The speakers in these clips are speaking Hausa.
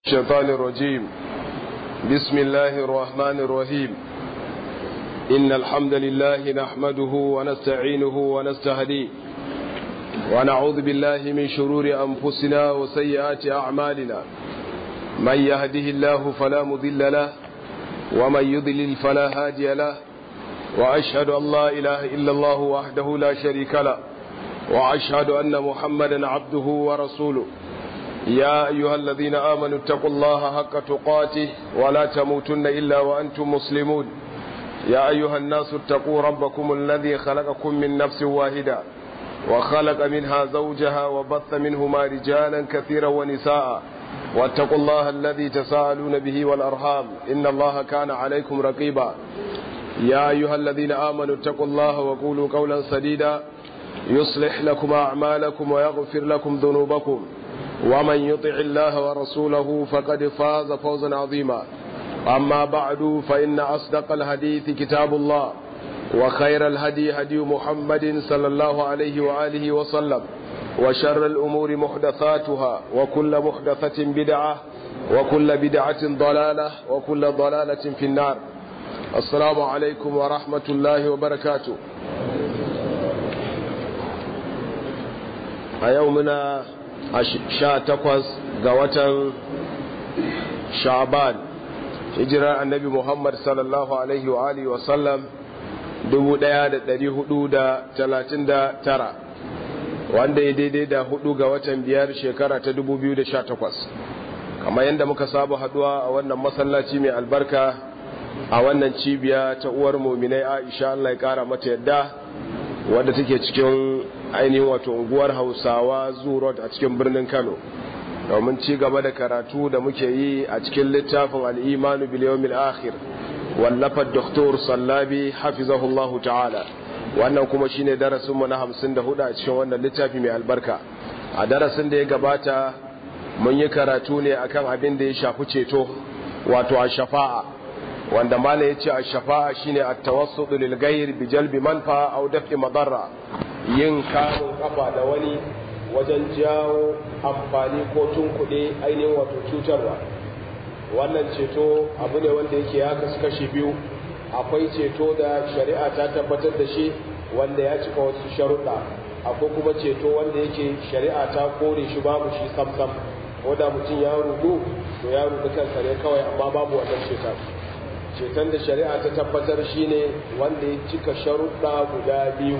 الشيطان الرجيم بسم الله الرحمن الرحيم إن الحمد لله نحمده ونستعينه ونستهديه ونعوذ بالله من شرور أنفسنا وسيئات أعمالنا من يهده الله فلا مضل له ومن يضلل فلا هادي له وأشهد أن لا إله إلا الله وحده لا شريك له وأشهد أن محمدا عبده ورسوله يا أيها الذين آمنوا اتقوا الله حق تقاته ولا تموتن إلا وأنتم مسلمون يا أيها الناس اتقوا ربكم الذي خلقكم من نفس واحدة وخلق منها زوجها وبث منهما رجالا كثيرا ونساء واتقوا الله الذي تساءلون به والأرحام إن الله كان عليكم رقيبا يا أيها الذين آمنوا اتقوا الله وقولوا قولا سديدا يصلح لكم أعمالكم ويغفر لكم ذنوبكم ومن يطع الله ورسوله فقد فاز فوزا عظيما أما بعد فإن أصدق الحديث كتاب الله وخير الهدي هدي محمد صلى الله عليه وآله وسلم وشر الأمور محدثاتها وكل محدثة بدعة وكل بدعة ضلالة وكل ضلالة في النار السلام عليكم ورحمة الله وبركاته a yau muna sha takwas ga watan sha'ban hijirar annabi muhammad sallallahu alaihi wa alihi wasallam 1439 wanda ya daidai da hudu ga watan biyar shekara ta 2018 kamar yadda muka saba haduwa a wannan masallaci mai albarka a wannan cibiya ta uwar muminai aisha Allah ya kara mata yadda wadda take cikin ainihin wato unguwar hausawa zurot a cikin birnin kano domin ci gaba da karatu da muke yi a cikin littafin al'imanu biliyomil akhir wallafar doktor sallabi hafizahullahu ta'ala wannan kuma shine darasinmu na hamsin da hudu a cikin wannan littafi mai albarka a darasin da ya gabata mun yi karatu ne akan abin da ya shafi ceto wato a shafa'a wanda mala ya ce a shafa'a shine a tawassudu lil ghayr bi jalbi manfa aw daf'i madarra yin kamun kafa da wani wajen jawo amfani ko tunkuɗe ainihin wato cutarwa wannan ceto abu ne wanda yake ya kasu kashi biyu akwai ceto da shari'a ta tabbatar da shi wanda ya cika wasu sharuɗa akwai kuma ceto wanda yake shari'a ta kore shi babu shi samsam ko da mutum ya rudu to ya rudu kansa ne kawai amma babu wannan ceton ceton da shari'a ta tabbatar shine wanda ya cika sharuɗa guda biyu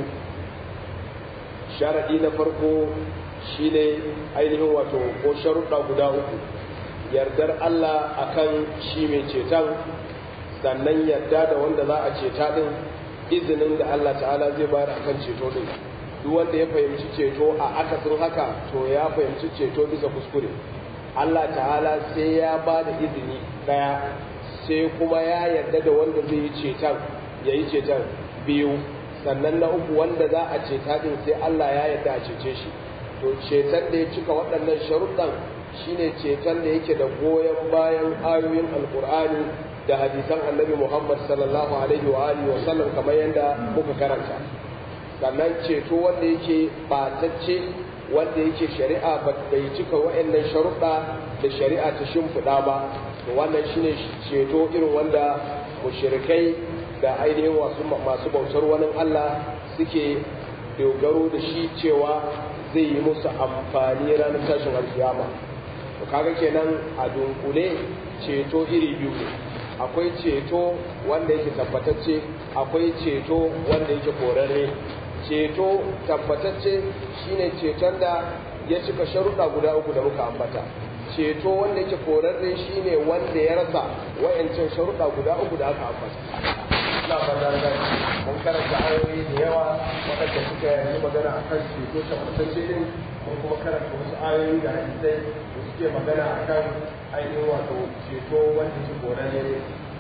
sharaɗi na farko shine ainihin wato ko sharuɗa guda uku yardar Allah akan shi mai ceton sannan yarda da wanda za a ceta ɗin izinin da Allah ta'ala zai bayar akan ceto ɗin duk wanda ya fahimci ceto a akasin haka to ya fahimci ceto bisa kuskure Allah ta'ala sai ya ba da izini ɗaya sai kuma ya yarda da wanda zai yi ceton ya yi ceton biyu sannan na uku wanda za a ceta din sai Allah ya yarda a cece shi to ceton da ya cika waɗannan sharuɗan shine ceton da yake da goyon bayan ayoyin alkur'ani da hadisan annabi Muhammad sallallahu alaihi wa alihi wa sallam kamar yadda muka karanta sannan ceto wanda yake batacce wanda yake shari'a bai cika waɗannan sharuɗa da shari'a ta shimfiɗa ba to wannan shine ceto irin wanda mushrikai da ainihin wasu masu bautar wani Allah suke dogaro da shi cewa zai yi musu amfani ranar tashin alkiyama to kaga kenan a dunkule ceto iri biyu ne akwai ceto wanda yake tabbatacce akwai ceto wanda yake korarre ceto tabbatacce shine ceton da ya cika sharuɗa guda uku da muka ambata ceto wanda yake korarre shine wanda ya rasa wayancan sharuɗa guda uku da aka ambata ina fata da mun karanta ayoyi da yawa waɗanda suka yi magana a kan ceto tabbatacce din mun kuma karanta wasu ayoyi da hadisai da suke magana a kan ainihin wato ceto wanda ke korarre ne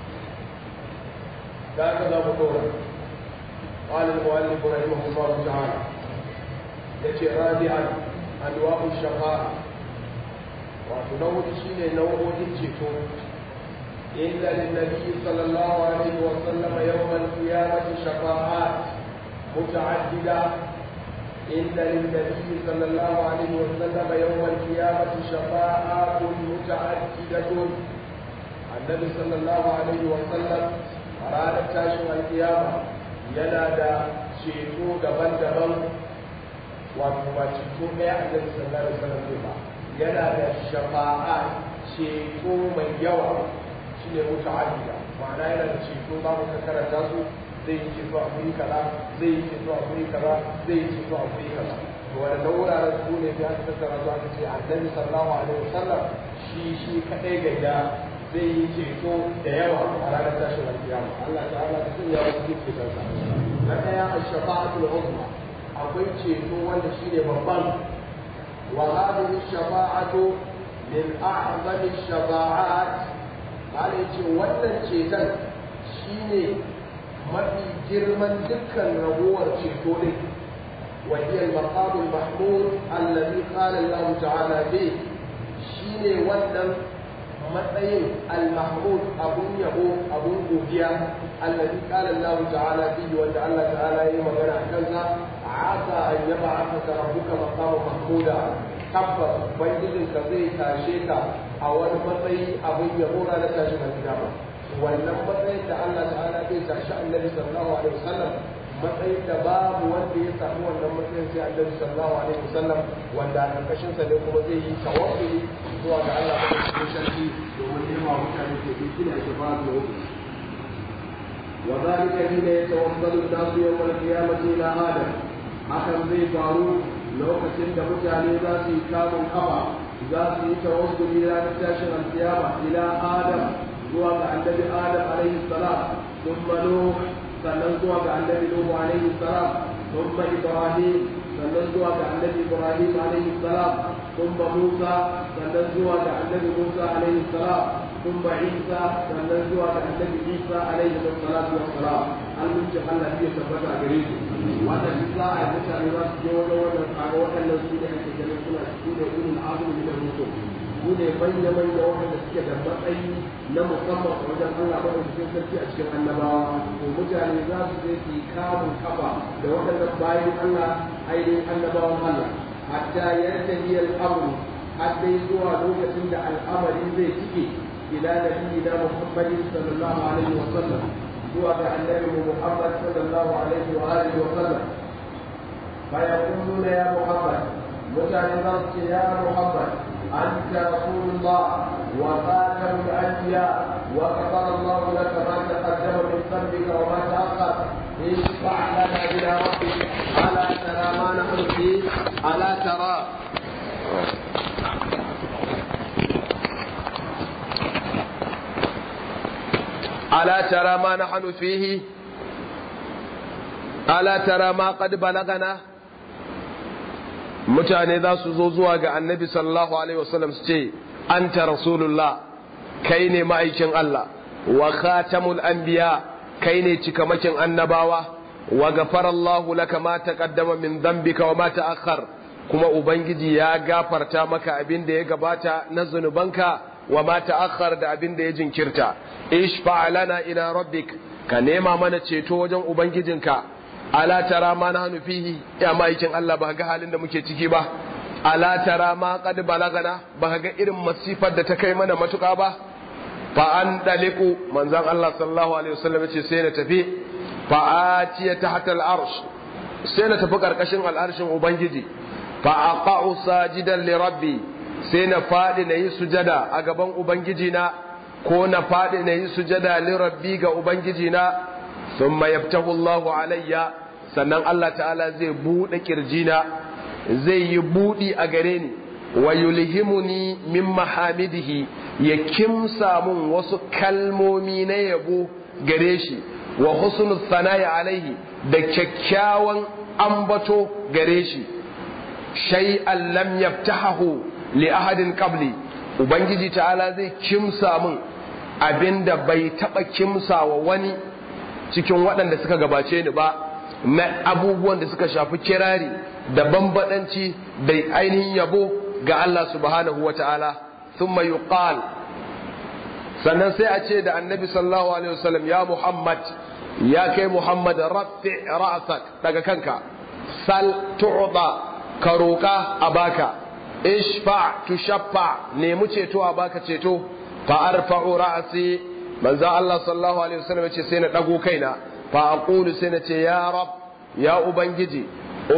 da aka za mu ɗora قال المؤلف رحمه الله تعالى يجي رابعا أنواع الشقاء وتنوع شيء نوع الجيتو إلا للنبي صلى الله عليه وسلم يوم القيامة شفاعات متعددة إن للنبي صلى الله عليه وسلم يوم القيامة شفاعات متعددة النبي صلى الله عليه وسلم أراد تاشم القيامة ينادى شيكو دبن دبن وما شيكو يا النبي صلى الله عليه وسلم ينادى شفاعات شيكو من يوم shine muta'addida ma'ana yana da ceto za mu karanta su zai yi ceto a guri kaza zai yi ceto a guri kaza zai yi ceto a guri kaza to wanda wuraren su ne ya tattara su aka ce annabi sallallahu alaihi wasallam shi shi kadai gaida zai yi ceto da yawa a ranar tashin alkiyama Allah ta'ala ta sanya wasu cikin cetonsa na daya ash-shafa'atul uzma akwai ceto wanda shine babban wa hadhihi ash-shafa'atu min a'zami ash-shafa'at Allah ya ce wannan ceton shine mafi girman dukkan rabuwar ceto ne wa hiya al-maqam al-mahmud alladhi qala Allah ta'ala bi shine wannan matsayin al-mahmud abun yabo abun godiya alladhi qala Allah ta'ala bi wanda Allah ta'ala yayi magana a kansa asa an yab'athaka rabbuka maqama mahmuda tabbas ubangijinka zai tashe ka a wani matsayi abin yabo ranar tashin alkiyama wannan matsayin da Allah ta'ala zai tashi annabi sallallahu alaihi wasallam matsayin da babu wanda ya samu wannan matsayin sai annabi sallallahu alaihi wasallam wanda a karkashin sa ne kuma zai yi tawakkuli zuwa ga Allah ta cikin sarki domin nema mutane ke bi kina ke ba da wuce وذلك حين يتوصل الناس يوم القيامة إلى آدم hakan zai faru lokacin da mutane za su yi kamun kafa za su yi tawassuli ranar tashin alkiyama ila adam zuwa ga annabi adam alaihi salam thumma nuh sannan zuwa ga annabi nuh alaihi salam thumma ibrahim sannan zuwa ga annabi ibrahim alaihi salam thumma musa sannan zuwa ga annabi musa alaihi salam thumma isa sannan zuwa ga annabi isa alaihi salatu wassalam an mince Allah ya tabbata a gare su wannan duk za a yi mutane za su je wajen wannan kaga waɗannan su ne ake ganin suna su ne ulul azumi da rusul su ne manya manya waɗanda suke da matsayi na musamman a wajen Allah ba cikin sarki a cikin annabawa to mutane za su je su yi kamun kafa da waɗannan bayan Allah ainihin annabawan Allah hatta yantahi al-amru har dai zuwa lokacin da al'amari zai cike ila nabiyina Muhammadin sallallahu alaihi wa sallam هو النبي محمد صلى الله عليه واله وسلم فيقولون يا محمد متعظمت يا محمد انت رسول الله وخاتم الانبياء وغفر الله لك ما تقدم من ذنبك وما تاخر اشفع لنا الى ربك الا ترى ما نحن فيه الا ترى ألا ترى ما نحن فيه ألا ترى ما قد بلغنا mutane za su zo zuwa ga annabi sallallahu alaihi wasallam su ce anta rasulullah kai ne ma'aikin Allah wa khatamul anbiya kai ne cikamakin annabawa wa ghafara Allahu laka ma taqaddama min dhanbika wa ma ta'akhkhar kuma ubangiji ya gafarta maka abin da ya gabata na zunubanka wa ma ta'akhkhar da abin da ya jinkirta ishfa lana ila rabbik ka nema mana ceto wajen ubangijinka ala tara ma nahnu fihi ya maikin Allah ba ga halin da muke ciki ba ala tara ma qad balagana ba ga irin masifar da ta kai mana matuka ba fa an daliku manzon Allah sallallahu alaihi wasallam ce sai na tafi fa atiya tahta al-arsh sai na tafi karkashin al'arshin ubangiji fa aqa'u sajidan li rabbi sai na faɗi na yi sujada a gaban Ubangijina ko na faɗi na yi sujada lirabbi ga Ubangijina sun mayabtahu Allahu alayya sannan Allah ta'ala zai buɗe ƙirjina zai yi buɗi a gare ni wa yulhimuni min mahamidihi ya kimsa mun wasu kalmomi na yabo gare shi wa husnul sana'i alaihi da kyakkyawan ambato gare shi shay'an lam yaftahahu li ahadin qabli ubangiji ta'ala zai kimsa min abinda bai taba kimsa wa wani cikin waɗanda suka gabace ni ba na abubuwan da suka shafi kirari da bambadanci da ainihin yabo ga Allah subhanahu wa ta'ala thumma yuqal sannan sai a ce da annabi sallallahu alaihi wasallam ya muhammad ya kai muhammad rafi ra'sak daga kanka sal tu'da ka roƙa a baka ishfa tushaffa nemi ceto a baka ceto fa arfa'u ra'si manzo Allah sallallahu alaihi wasallam ce sai na dago kaina fa aqulu sai na ce ya rab ya ubangiji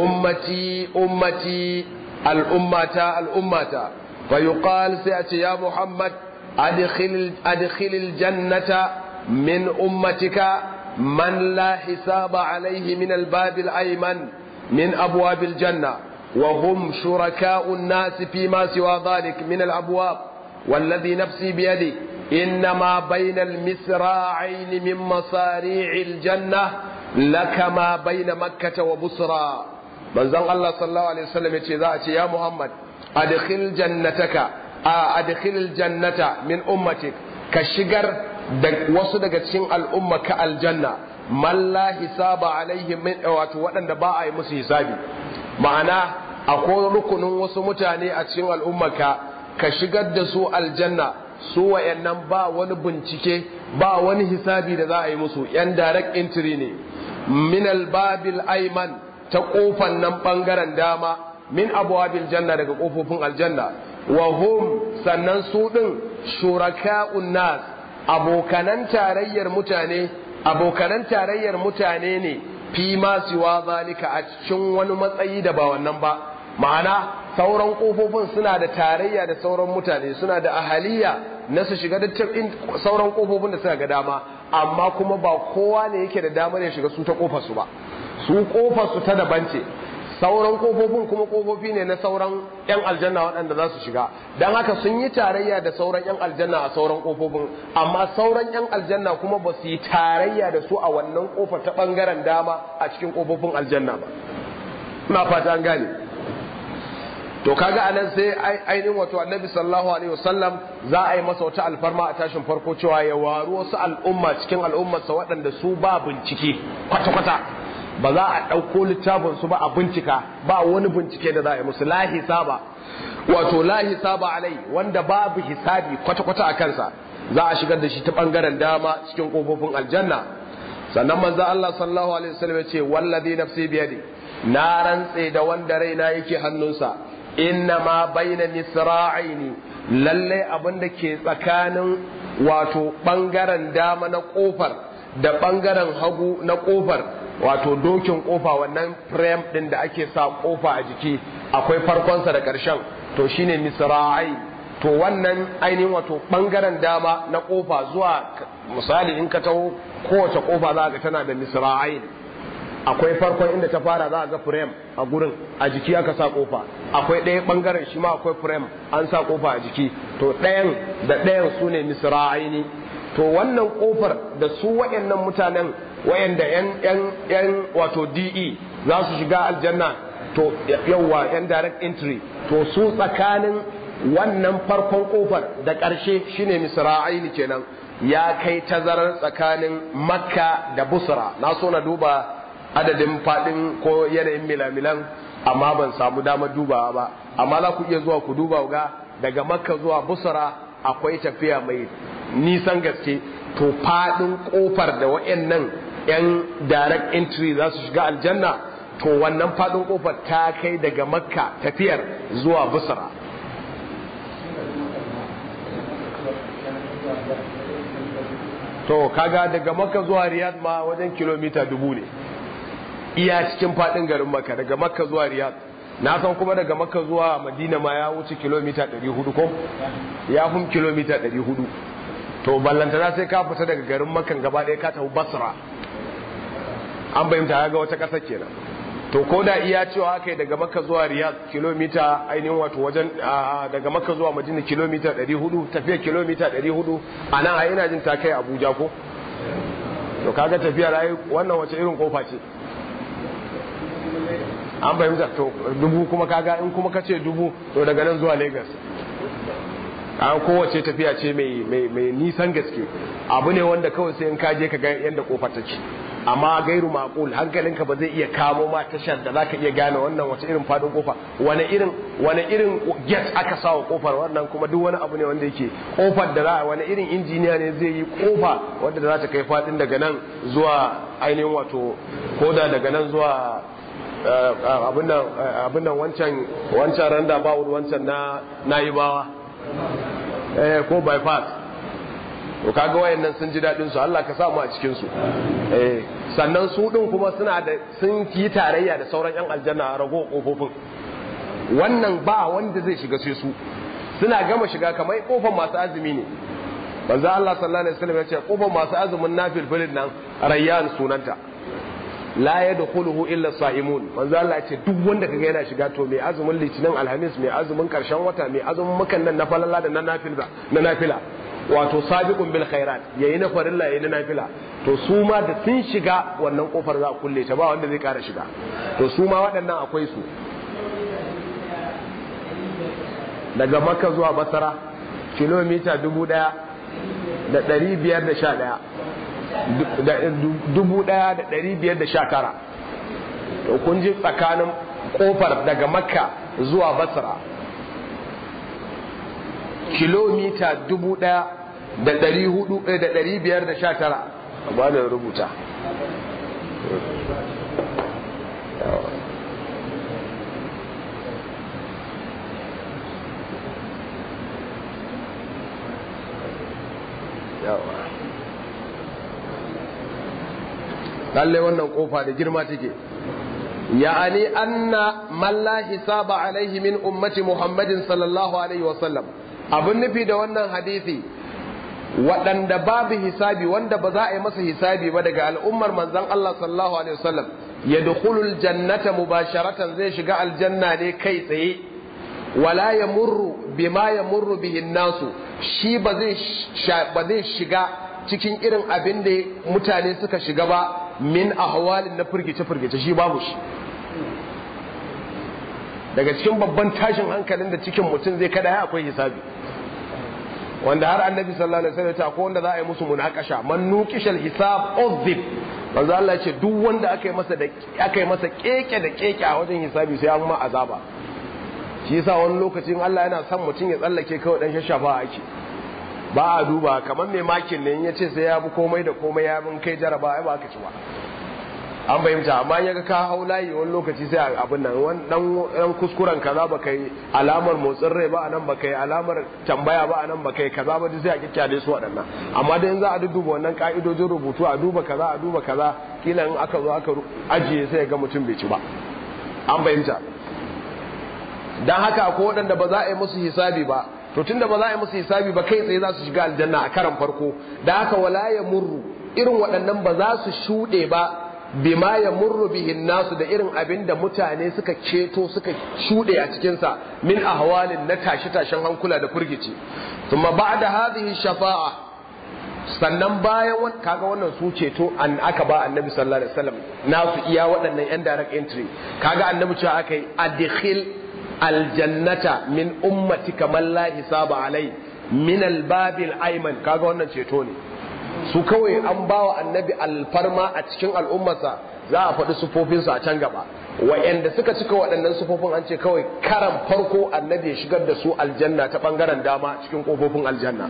ummati ummati al'ummata al'ummata fa yuqal sai a ce ya muhammad adkhil adkhil jannata min ummatika من لا حساب عليه من الباب الأيمن من أبواب الجنة وهم شركاء الناس فيما سوى ذلك من الأبواب والذي نفسي بيده إنما بين المسراعين من مصاريع الجنة لك ما بين مكة وبصرى من زن الله صلى الله عليه وسلم يتشي يا محمد أدخل جنتك أدخل الجنة من أمتك كشجر da wasu daga cikin al'umma ka aljanna man la hisaba alaihim min wato waɗanda ba a yi musu hisabi ma'ana akwai rukunin wasu mutane a cikin al'umma ka ka shigar da su aljanna su wayannan ba wani bincike ba wani hisabi da za a yi musu yan direct entry ne min albabil ayman ta kofan nan bangaren dama min abwabil janna daga kofofin aljanna wa hum sannan su din shuraka'un nas abokanan tarayyar mutane abokanan tarayyar mutane ne fi ma siwa zalika a cikin wani matsayi da ba wannan ba ma'ana sauran kofofin suna da tarayya da sauran mutane suna da ahaliya na su shiga da sauran kofofin da suka ga dama amma kuma ba kowa ne yake da damar ya shiga su ta kofar su ba su kofar su ta daban ce sauran kofofin kuma kofofi ne na sauran 'yan aljanna waɗanda za su shiga don haka sun yi tarayya da sauran 'yan aljanna a sauran kofofin amma sauran 'yan aljanna kuma ba su yi tarayya da su a wannan kofar ta ɓangaren dama a cikin kofofin aljanna ba ina fata an gane to kaga anan sai ainihin wato annabi sallallahu alaihi wasallam za a yi masa wata alfarma a tashin farko cewa ya waru wasu al'umma cikin al'ummarsa waɗanda su ba bincike kwata-kwata ba za a ɗauko littafin su ba a bincika ba wani bincike da za a yi musu la hisaba wato la hisaba alai wanda babu hisabi kwata-kwata a kansa za a shigar da shi ta bangaren dama cikin kofofin aljanna sannan manzo Allah sallallahu alaihi wasallam ya ce wallazi nafsi biyadi na rantse da wanda raina yake hannunsa inna ma baina nisra'aini lalle abin da ke tsakanin wato bangaren dama na kofar da bangaren hagu na kofar wato dokin kofa wannan frame din da ake sa kofa a jiki akwai farkonsa da ƙarshen to shine misra'ai to wannan ainihin wato bangaren dama na kofa zuwa misali in ka taho kowace kofa za ga tana da misra'ai akwai farkon inda ta fara za ga frame a gurin a jiki aka sa kofa akwai ɗaya bangaren shi ma akwai frame an sa kofa a jiki to ɗayan da ɗayan su ne misra'ai to wannan kofar da su wayannan mutanen wayanda yan yan yan wato DE za su shiga aljanna to yawa yan direct entry to su tsakanin wannan farkon kofar da ƙarshe shine misra'aini kenan ya kai tazarar tsakanin makka da busra na so na duba adadin fadin ko yanayin milamilan amma ban samu damar dubawa ba amma za ku iya zuwa ku duba ga daga makka zuwa busra akwai tafiya mai nisan gaske to fadin kofar da wayannan yan direct entry za su shiga aljanna to wannan fadin kofar ta kai daga makka tafiyar zuwa busra to kaga daga makka zuwa riyadh ma wajen kilomita dubu ne iya cikin fadin garin makka daga makka zuwa riyadh na san kuma daga makka zuwa madina ma ya wuce kilomita 400 ko ya fi kilomita 400 to ballantana sai ka fita daga garin makan gaba ɗaya ka tafi basra an bayyanta ga wata ƙasar kenan to ko da iya cewa aka yi daga makka zuwa riyadh kilomita ainihin wato wajen daga makka zuwa madina kilomita 400 tafiya kilomita 400 a nan a ina jin ta kai abuja ko to kaga tafiya rayu wannan wace irin kofa ce an fahimta to dubu kuma kaga in kuma kace dubu to daga nan zuwa lagos an kowace tafiya ce mai nisan gaske abu ne wanda kawai sai in kaje ka ga yadda kofar take amma gairu maqul hankalinka ba zai iya kamo ma tashar da zaka iya gane wannan wace irin fadin kofa wani irin wani irin gate aka sawa kofar wannan kuma duk wani abu ne wanda yake kofar da za wani irin injiniya ne zai yi kofa wanda za ta kai fadin daga nan zuwa ainihin wato koda daga nan zuwa abin nan wancan wancan randa ba wancan na na'ibawa eh ko bypass to kaga wayannan sun ji dadin su Allah ka sa mu a cikin su eh sannan su din kuma suna da sun yi tarayya da sauran yan aljanna a rago kofofin wannan ba wanda zai shiga sai su suna gama shiga kamar kofar masu azumi ne manzo Allah sallallahu alaihi wasallam ya ce kofar masu azumin nafilfilin nan rayyan sunanta la yadkhuluhu illa sa'imun manzo Allah ya ce duk wanda kaga yana shiga to mai azumin litinin alhamis mai azumin karshen wata mai azumin mukan nan na falalla da na nafila na nafila wato sabiqun bil khairat yayi na farilla yayi na nafila to su ma da sun shiga wannan kofar za a kulle ta ba wanda zai kara shiga to su ma waɗannan akwai su daga makka zuwa basara kilomita dubu ɗaya da ɗari biyar da sha ɗaya dubu ɗaya da ɗari biyar da sha tara to kun ji tsakanin kofar daga makka zuwa basra kilomita dubu ɗaya da ɗari hudu da ɗari biyar da sha tara ba da rubuta lalle wannan kofa da girma take ya'ani anna man la hisaba alaihi min ummati muhammadin sallallahu alaihi wasallam abin nufi da wannan hadisi waɗanda babu hisabi wanda ba za a yi masa hisabi ba daga al'ummar manzon Allah sallallahu alaihi wasallam ya dukhulul jannata mubasharatan zai shiga aljanna ne kai tsaye wala ya murru bima ya murru bihin nasu shi ba zai shiga cikin irin abin da mutane suka shiga ba min ahwalin na firgice-firgice shi babu shi daga cikin babban tashin hankalin da cikin mutum zai kada ya akwai hisabi wanda har annabi sallallahu alaihi wasallam ta ko wanda za a yi musu munakasha man nuqishal hisab uzib manzo Allah ya ce duk wanda aka yi masa da aka yi masa keke da keke a wajen hisabi sai an ma azaba shi yasa wani lokacin Allah yana son mutum ya tsallake kawai dan shashafa ake ba a duba kamar mai makin ne ya ce sai ya bi komai da komai ya bin kai jaraba ai ba aka ci ba an fahimta amma ya ga ka hau layi wani lokaci sai abin nan dan kuskuren kaza ba kai alamar motsin rai ba anan ba kai alamar tambaya ba anan ba kai kaza ba sai a kikkyale su waɗannan amma da yanzu a duba wannan ka'idojin rubutu a duba kaza a duba kaza kila in aka zo aka ajiye sai ga mutum bai ci ba an fahimta dan haka ko waɗanda ba za a yi musu hisabi ba to tunda ba za a yi musu hisabi ba kai tsaye za su shiga aljanna a karan farko da haka wala ya murru irin waɗannan ba za su shuɗe ba bima ya murru bihin nasu da irin abin da mutane suka ceto suka shuɗe a cikinsa min ahwalin na tashe-tashen hankula da firgici kuma ba da hadhihi shafa'a sannan bayan kaga wannan su ceto an aka ba annabi sallallahu alaihi wasallam nasu iya waɗannan yan direct entry kaga annabi cewa aka yi adkhil aljannata min ummatika man la hisaba alai min albabil ayman kaga wannan ceto ne su kawai an bawa annabi alfarma a cikin al'ummarsa za a faɗi sufofinsu a can gaba wa'anda suka cika waɗannan sufofin an ce kawai karan farko annabi ya shigar da su aljanna ta ɓangaren dama cikin ƙofofin aljanna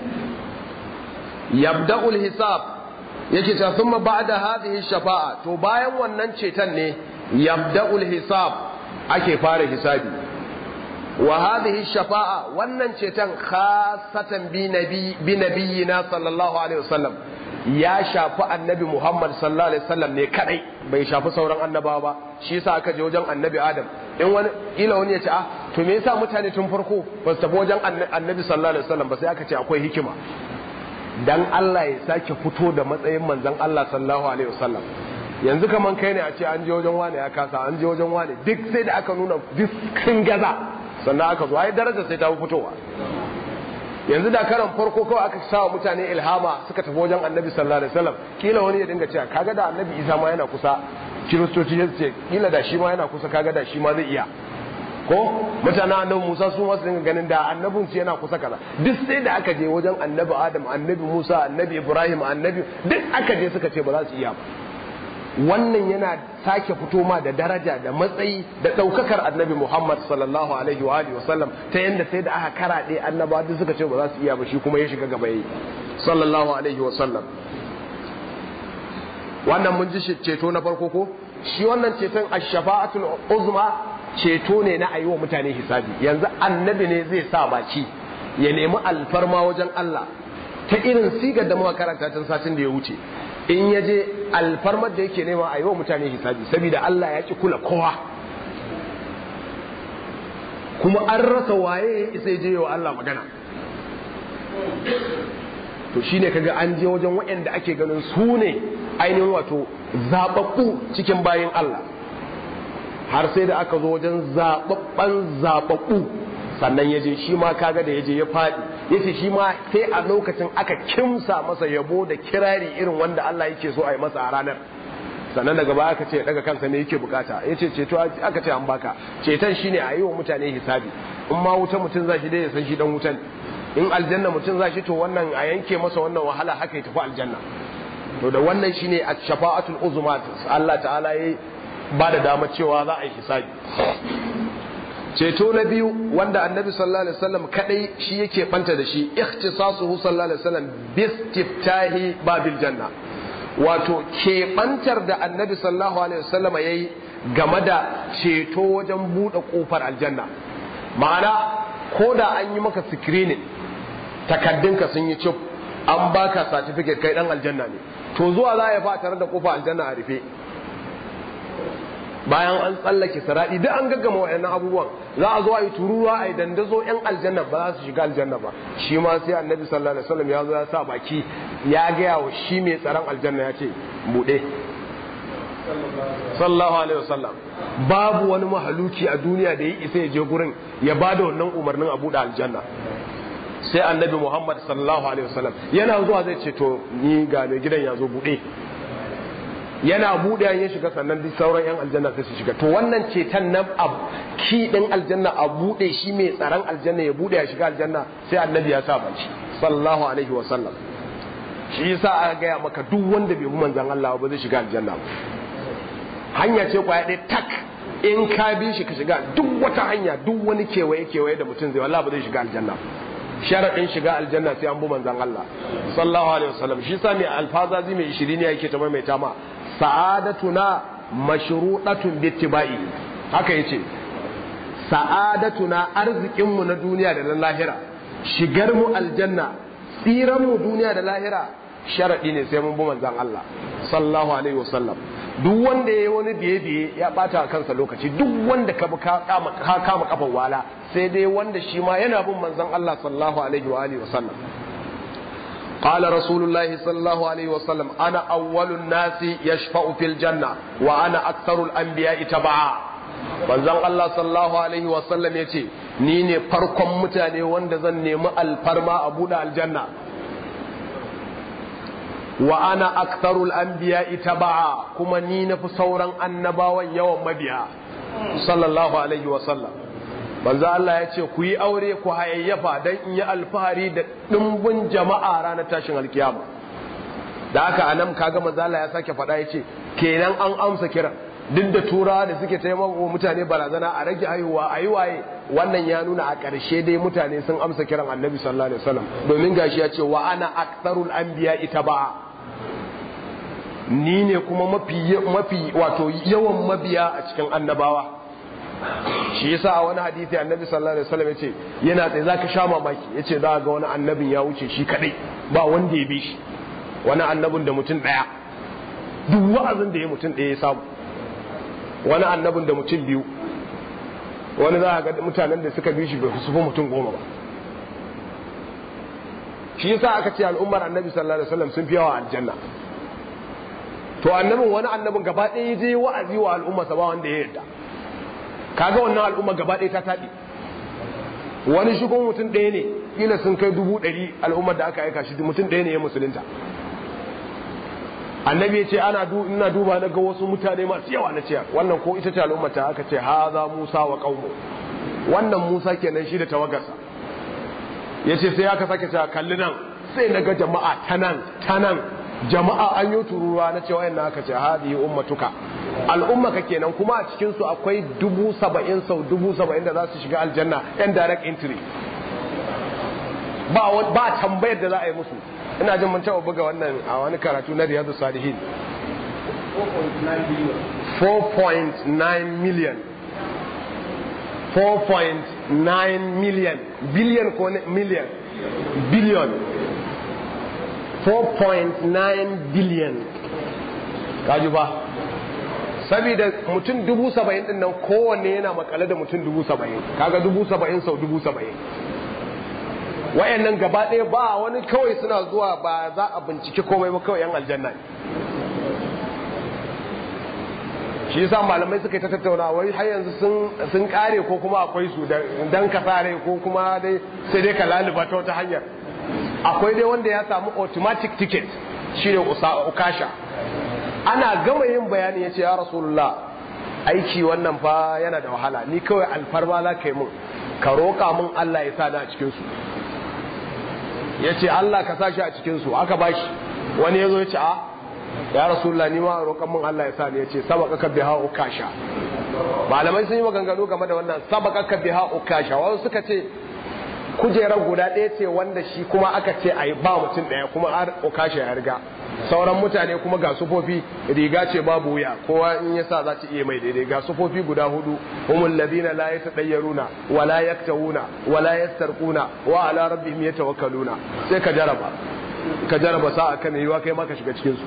yabda'ul hisab yake ta thumma ba'da hadhihi shafa'a to bayan wannan ceton ne yabda'ul hisab ake fara hisabi wa hadhihi shafa'a wannan ceton khasatan bi nabi bi nabiyina sallallahu alaihi wasallam ya shafi annabi Muhammad sallallahu alaihi wasallam ne kadai bai shafi sauran annabawa ba shi yasa aka je wajen annabi Adam in wani ila wani ya ce ah to me yasa mutane tun farko ba su tafi wajen annabi sallallahu alaihi wasallam ba sai aka ce akwai hikima dan Allah ya sake fito da matsayin manzon Allah sallallahu alaihi wasallam yanzu kaman kai ne a ce an je wajen wane ya kasa an je wajen wane duk sai da aka nuna duk sun gaza sannan aka zo ai daraja sai ta fitowa yanzu da karan farko kawai aka sa wa mutane ilhama suka tafi wajen annabi sallallahu alaihi wasallam kila wani ya dinga cewa kaga da annabi isa ma yana kusa kiristoci ya ce kila da shi ma yana kusa kaga da shi ma zai iya ko mutanen annabi musa su ma su dinga ganin da annabin su yana kusa kaza duk sai da aka je wajen annabi adam annabi musa annabi ibrahim annabi duk aka je suka ce ba za su iya ba wannan yana sake fito ma da daraja da matsayi da ɗaukakar annabi Muhammad sallallahu alaihi wa alihi wasallam ta yanda sai da aka karaɗe annaba duk suka ce ba za su iya ba shi kuma ya shiga gaba yi sallallahu alaihi wasallam wannan mun ji ceto na farko ko shi wannan ceton ash-shafa'atul uzma ceto ne na ayi wa mutane hisabi yanzu annabi ne zai sa baki ya nemi alfarma wajen Allah ta irin sigar da muka karanta tun satin da ya wuce in ya je alfarmar da yake nema a yi wa mutane hisabi saboda Allah ya ki kula kowa kuma an rasa waye ya isa je wa Allah magana to shine kaga an je wajen waɗanda ake ganin su ne ainihin wato zababbu cikin bayin Allah har sai da aka zo wajen zababban zababbu sannan ya je shi ma kaga da ya je ya faɗi ya ce shi ma sai a lokacin aka kimsa masa yabo da kirari irin wanda Allah yake so a yi masa a ranar sannan daga baya aka ce daga kansa ne yake bukata ya ce ceto aka ce an baka ceton shine a yi wa mutane hisabi in ma wuta mutum za shi dai ya san shi dan wutan in aljanna mutum za shi to wannan a yanke masa wannan wahala haka ya tafi aljanna to da wannan shine a shafa'atul uzma Allah ta'ala ya ba da dama cewa za a yi hisabi ceto na biyu wanda annabi sallallahu alaihi wasallam kadai shi yake banta da shi ikhtisasuhu sallallahu alaihi wasallam bistiftahi babil janna wato keɓantar da annabi sallallahu alaihi wasallam yayi game da ceto wajen buɗe ƙofar aljanna ma'ana ko da an yi maka screening takaddunka sun yi cif an baka certificate kai dan aljanna ne to zuwa za ya fa tare da ƙofar aljanna a rufe bayan an tsallake saradi duk an gaggama waɗannan abubuwan za a zo a yi turuwa a yi dandazo yan aljanna ba za su shiga aljanna ba shi ma sai annabi sallallahu alaihi wasallam ya zo ya sa baki ya gaya wa shi mai tsaron aljanna ya ce buɗe sallallahu alaihi wasallam babu wani mahaluki a duniya da ya isa ya je gurin ya ba da wannan umarnin a buɗe aljanna sai annabi muhammad sallallahu alaihi wasallam yana zuwa zai ce to ni ga mai gidan ya zo buɗe yana buɗe ya shiga sannan duk sauran yan aljanna sai su shiga to wannan ceton nan a ki din aljanna a buɗe shi mai tsaron aljanna ya buɗe ya shiga aljanna sai annabi ya sa baci sallallahu alaihi wa sallam shi yasa aka gaya maka duk wanda bai bi manzon Allah ba zai shiga aljanna ba hanya ce kwaya ɗaya tak in ka bi shi ka shiga duk wata hanya duk wani kewaye kewaye da mutum zai wallahi ba zai shiga aljanna sharaɗin shiga aljanna sai an bi manzon Allah sallallahu alaihi wasallam shi yasa mai alfazazi mai ishirini yake ta maimaita ma sa'adatuna mashruɗatun bittiba'i haka yace sa'adatuna arzikin mu na duniya da na lahira shigar mu aljanna tsiran mu duniya da lahira sharadi ne sai mun bi manzon Allah sallallahu alaihi wasallam duk wanda yayi wani biye biye ya bata kansa lokaci duk wanda ka ka kama ka kama kafan wala sai dai wanda shi ma yana bin manzon Allah sallallahu alaihi wa alihi wasallam قال رسول الله صلى الله عليه وسلم أنا أول الناس يشفع في الجنة وأنا أكثر الأنبياء تبعا manzon Allah sallallahu alaihi wa sallam yace ni ne farkon mutane wanda zan nemi alfarma a buɗe aljanna wa ana aktharul anbiya taba'a kuma ni nafi sauran annabawan yawan mabiya sallallahu alaihi wa sallam manzo Allah ya ce ku yi aure ku hayayyafa dan in yi alfahari da dimbin jama'a ranar tashin alkiyama da haka anan kaga manzo Allah ya sake faɗa ya ce kenan an amsa kiran duk da turawa da suke taimako mutane barazana a rage haihuwa a yi waye wannan ya nuna a ƙarshe dai mutane sun amsa kiran annabi sallallahu alaihi wasallam domin gashi ya ce wa ana aktharul anbiya itaba'a ni ne kuma mafi mafi wato yawan mabiya a cikin annabawa shi yasa a wani hadisi annabi sallallahu alaihi wasallam yace yana tsaye zaka sha mamaki yace za ga wani annabin ya wuce shi kadai ba wanda ya bi shi wani annabin da mutum daya duk wa'azin da ya mutum daya ya samu wani annabin da mutum biyu wani za a ga mutanen da suka bi shi bai su fi mutum goma ba shi yasa aka ce al'ummar annabi sallallahu alaihi wasallam sun fi yawa aljanna to annabin wani annabin gaba ɗaya je wa'azi wa al'umma sa ba wanda ya yarda kaga wannan al'umma gaba ɗaya ta taɓi wani shigon mutum ɗaya ne kila sun kai dubu ɗari al'ummar da aka aika shi mutum ɗaya ne ya musulunta annabi ya ce ana ina duba na ga wasu mutane masu yawa na ce wannan ko ita ce al'ummar ta aka ce haza musa wa qaumu wannan musa kenan shi da tawagarsa ya ce sai aka sake cewa kalli nan sai na ga jama'a ta nan ta nan jama'a an yi tururuwa na cewa yana aka ce hadi ummatuka al'umma ka kenan kuma a cikin su akwai dubu saba'in sau dubu saba'in da za su shiga aljanna yan direct entry ba ba tambayar da za a yi musu ina jin mun taɓa buga wannan a wani karatu na riyadu salihin 4.9 million 4.9 million billion ko million billion 4.9 billion kaji ba saboda mutum dubu saba'in din nan kowanne yana makale da mutum dubu saba'in kaga dubu saba'in sau dubu saba'in wayannan gaba ɗaya ba wani kawai suna zuwa ba za a bincike komai ba kawai yan aljanna ne shi yasa malamai suka yi ta tattauna wai har yanzu sun kare ko kuma akwai su dan ka sare ko kuma dai sai dai ka laluba ta wata hanyar akwai dai wanda ya samu automatic ticket shine ukasha ana gama yin bayani ya ce ya rasulullah aiki wannan fa yana da wahala ni kawai alfarma za ka yi mun ka roƙa mun Allah ya sa ni a cikinsu ya ce Allah ka sa shi a cikinsu aka ba shi wani ya zo ya ce a ya rasulullah ni ma roƙon mun Allah ya sa ni ya ce sabaka ka biha ukasha malamai sun yi maganganu game da wannan sabaka ka biha ukasha wasu suka ce kujerar guda ɗaya ce wanda shi kuma aka ce a yi ba mutum ɗaya kuma har ukasha ya riga sauran mutane kuma ga sufofi riga ce babu wuya kowa in ya sa za ta iya mai daidai ga sufofi guda hudu humul ladina la yatadayyaruna wa la yaktawuna wa la yastarquna wa ala rabbihim yatawakkaluna sai ka jaraba ka jaraba sa kan yiwa kai ma ka shiga cikin su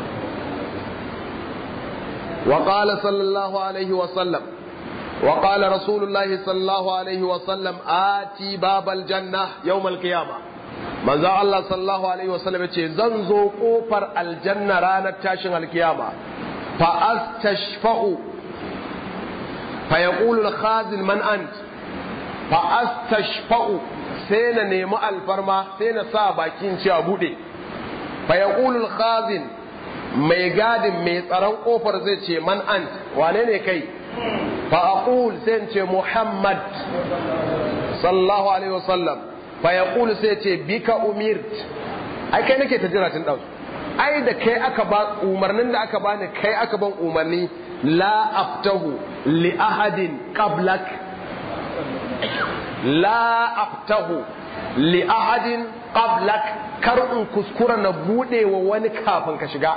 wa qala sallallahu alaihi wa sallam wa qala rasulullahi sallallahu alaihi wa sallam ati babal janna yawmal qiyamah manzo Allah sallallahu alaihi wasallam yace zan zo kofar aljanna ranar tashin alkiyama fa astashfa'u fa yaqulu al-khazin man ant fa astashfa'u sai na nemi alfarma sai na sa bakin ci a bude fa yaqulu al-khazin mai gadin mai tsaron kofar zai ce man ant wane ne kai fa aqul sai ce muhammad sallallahu alaihi wasallam fa ya ƙulu sai ce bika umirt ai kai nake ta jira tun ɗausu ai da kai aka ba umarnin da aka bani kai aka ban umarni la aftahu li ahadin qablak la aftahu li ahadin qablak kar in kuskura na bude wa wani kafin ka shiga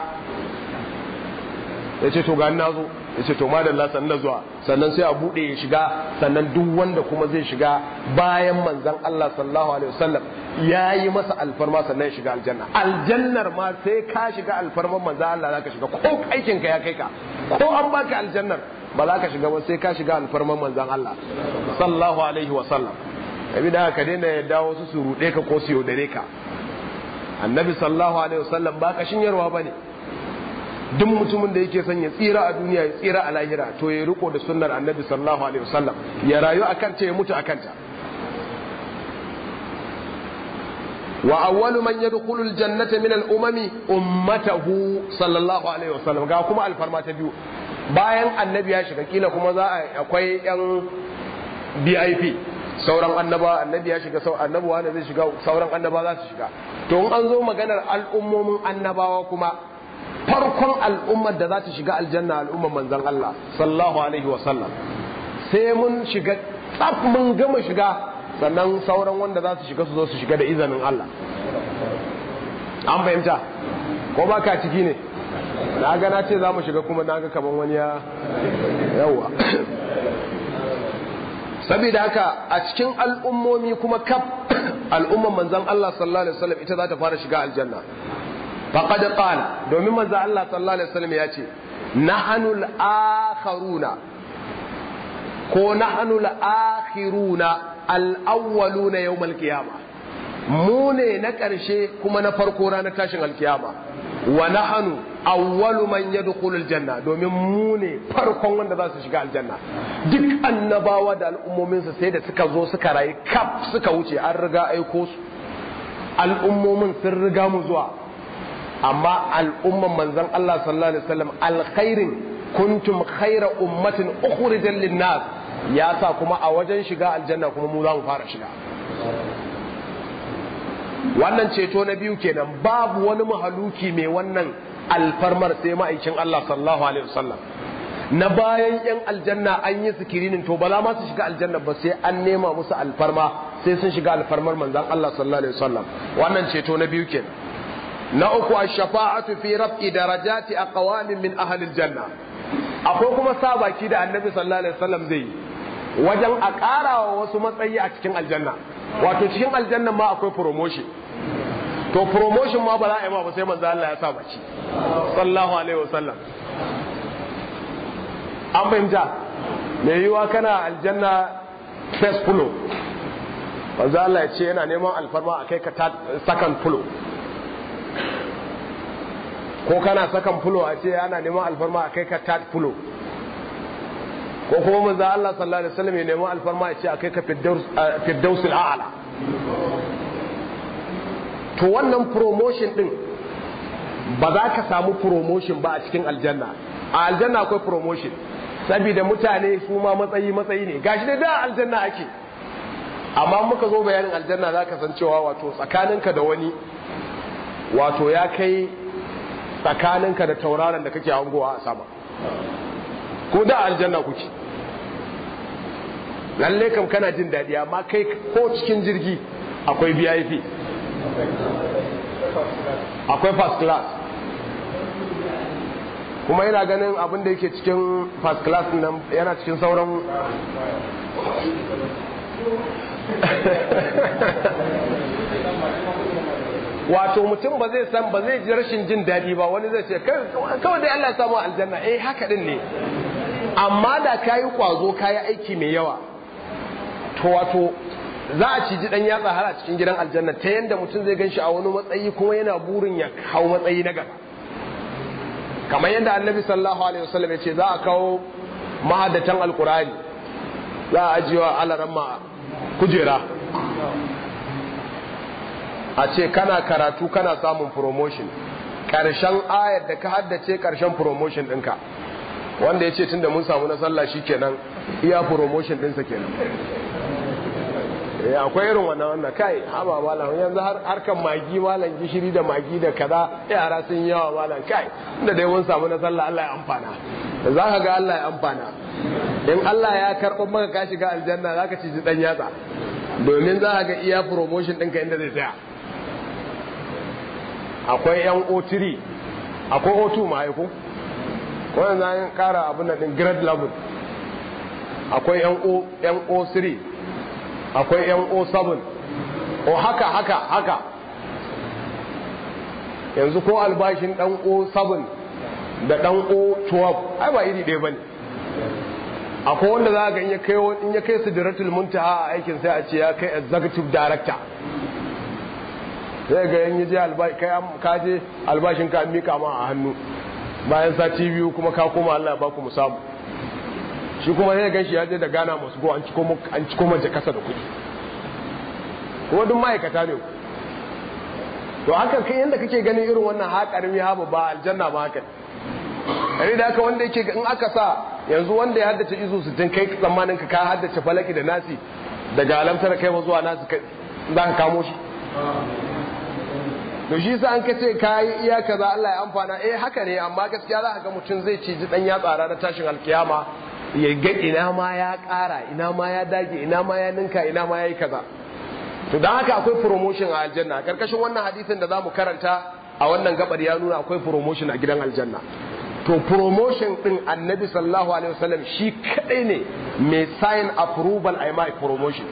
yace to ga na zo yace to madalla sannan zuwa sannan sai a bude ya shiga sannan duk wanda kuma zai shiga bayan manzon Allah sallallahu alaihi wasallam yayi masa alfarma sannan ya shiga aljanna aljannar ma sai ka shiga alfarman manzon Allah zaka shiga ko aikin ka ya kai ka ko an baka aljannar ba za ka shiga ba sai ka shiga alfarman manzon Allah sallallahu alaihi wasallam abi da ka daina ya dawo su su rude ka ko su yaudare ka annabi sallallahu alaihi wasallam ba ka shinyarwa bane duk mutumin da yake son ya tsira a duniya ya tsira a lahira to ya riko da sunnar annabi sallallahu alaihi wasallam ya rayu akan ta ya mutu akan ta wa awwalu man yadkhulu aljannata min al-umami ummatahu sallallahu alaihi wasallam ga kuma alfarma ta biyu bayan annabi ya shiga kila kuma za a akwai yan BIP sauran annaba annabi ya shiga sau annabi wanda zai shiga sauran annaba za su shiga to in an zo maganar al'ummomin annabawa kuma farkon al'ummar da za ta shiga aljanna al'ummar manzan Allah sallallahu alaihi wasallam sai mun shiga tsaf mun gama shiga sannan sauran wanda za su shiga su zo su shiga da izinin Allah an fahimta ko ba ka ciki ne na ga na ce za mu shiga kuma na ga kaman wani ya yawa saboda haka a cikin al'ummomi kuma kaf al'ummar manzan Allah sallallahu alaihi wasallam ita za ta fara shiga aljanna faqad qala domin manzo Allah sallallahu alaihi wasallam ya ce nahanul akharuna ko nahanul akhiruna al-awwaluna yawm al-qiyamah mu ne na ƙarshe kuma na farko ranar tashin alkiyama wa nahanu awwalu man yadkhulu aljanna domin mu ne farkon wanda za su shiga aljanna duk annabawa da al'ummomin sai da suka zo suka rayu kaf suka wuce an riga aiko su al'ummomin sun riga mu zuwa amma al'umman manzon Allah sallallahu alaihi wasallam alkhairin kuntum khaira ummatin ukhrijal linnas ya sa kuma a wajen shiga aljanna kuma mu za mu fara shiga wannan ceto na biyu kenan babu wani mahaluki mai wannan alfarmar sai ma'aikin Allah sallallahu alaihi wasallam na bayan yan aljanna an yi sikirinin to bala ma su shiga aljanna ba sai an nema musu alfarma sai sun shiga alfarmar manzon Allah sallallahu alaihi wasallam wannan ceto na biyu kenan na uku ash-shafa'atu fi raf'i darajati aqwamin min ahli aljanna akwai kuma sa baki da annabi sallallahu alaihi wasallam zai yi wajen a ƙara wa wasu matsayi a cikin aljanna wato cikin aljanna ma akwai promotion to promotion ma ba za a yi ma ba sai manzo Allah ya sa baki sallallahu alaihi wasallam an fahimta mai yiwa kana aljanna first floor manzo Allah ya ce yana neman alfarma a kai ka second floor ko kana second floor a ce yana neman alfarma a kai ka third floor ko kuma manzo Allah sallallahu alaihi wasallam ya nemi alfarma ya ce a kai ka firdaus a'la to wannan promotion din ba za ka samu promotion ba a cikin aljanna a aljanna akwai promotion saboda mutane su ma matsayi matsayi ne gashi da da aljanna ake amma muka zo bayanin aljanna za ka san cewa wato tsakaninka da wani wato ya kai tsakaninka da tauraron da kake hangowa a sama ko da aljanna kuke lalle kam kana jin daɗi amma kai ko cikin jirgi akwai vip akwai first class kuma yana ganin abin da yake cikin first class nan yana cikin sauran wato mutum ba zai san ba zai ji rashin jin daɗi ba wani zai ce kawai dai Allah ya samu aljanna eh haka din ne amma da kayi kwazo kayi aiki mai yawa to wato za a ciji dan yatsa har a cikin gidan aljanna ta yanda mutum zai ganshi a wani matsayi kuma yana burin ya hau matsayi na gaba kamar yadda annabi sallallahu alaihi wasallam ya ce za a kawo mahaddatan alkurani za a ajiyewa alaramma kujera a ce kana karatu kana samun promotion ƙarshen ayar da ka haddace ƙarshen promotion ɗinka wanda ya ce tun da mun samu na sallah shi kenan iya promotion ɗinsa kenan akwai irin wannan wannan kai haba malam yanzu harkan magi malam gishiri da magi da kaza yara sun yawa malam kai inda dai mun samu na sallah Allah ya amfana da za ka ga Allah ya amfana in Allah ya karɓar maka ka shiga aljanna za ka ci ɗan yatsa domin za ka ga iya promotion ɗinka inda zai tsaya akwai yan O3 akwai O2 ma aiko ko yanzu an kara abin da din grade level akwai yan O yan O3 akwai yan O7 o haka haka haka yanzu ko albashin dan O7 da dan O12 ai ba iri ɗaya bane akwai wanda za ga in ya kai in ya kai sidratul muntaha a aikin sai a ce ya kai executive director sai ga yan je ka je albashin ka mika ma a hannu bayan sati biyu kuma ka koma Allah ya baku mu samu shi kuma sai gan shi ya je da gana masu go an ciko an ciko mace kasa da kuɗi kuma duk ma'aikata ne to haka kai yanda kake ganin irin wannan haƙarmi haba ba aljanna ba haka kare da haka wanda yake in aka sa yanzu wanda ya haddace izu sittin kai tsammanin ka ka haddace falaki da nasi daga alamtar kai zuwa nasi za ka kamo shi to shi sa an ka ce ka yi iya kaza Allah ya amfana eh haka ne amma gaskiya za ka ga mutum zai ci ji dan ya tsara na tashin alkiyama ya ga ina ma ya ƙara ina ma ya dage ina ma ya ninka ina ma ya yi kaza to dan haka akwai promotion a aljanna karkashin wannan hadisin da zamu karanta a wannan gabar ya nuna akwai promotion a gidan aljanna to promotion din annabi sallallahu alaihi wasallam shi kadai ne mai sign approval a mai promotion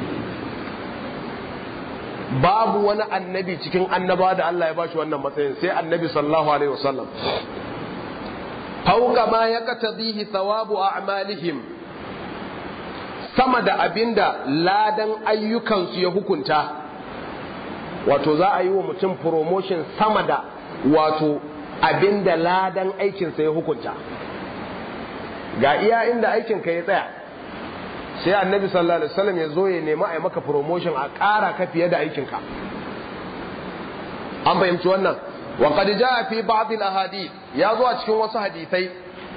babu wani annabi cikin annaba da Allah ya bashi wannan matsayin sai annabi sallallahu alaihi wasallam fauka ma ya katadihi thawabu a'malihim sama da abinda ladan ayyukansu ya hukunta wato za a yi wa mutum promotion sama da wato abinda ladan aikinsa ya hukunta ga iya inda aikinka ya tsaya sai annabi sallallahu alaihi wasallam ya zo ya nemi a maka promotion a ƙara ka fiye da aikinka an fahimci wannan wa qad jaa fi ba'd al ahadith ya zo a cikin wasu hadisai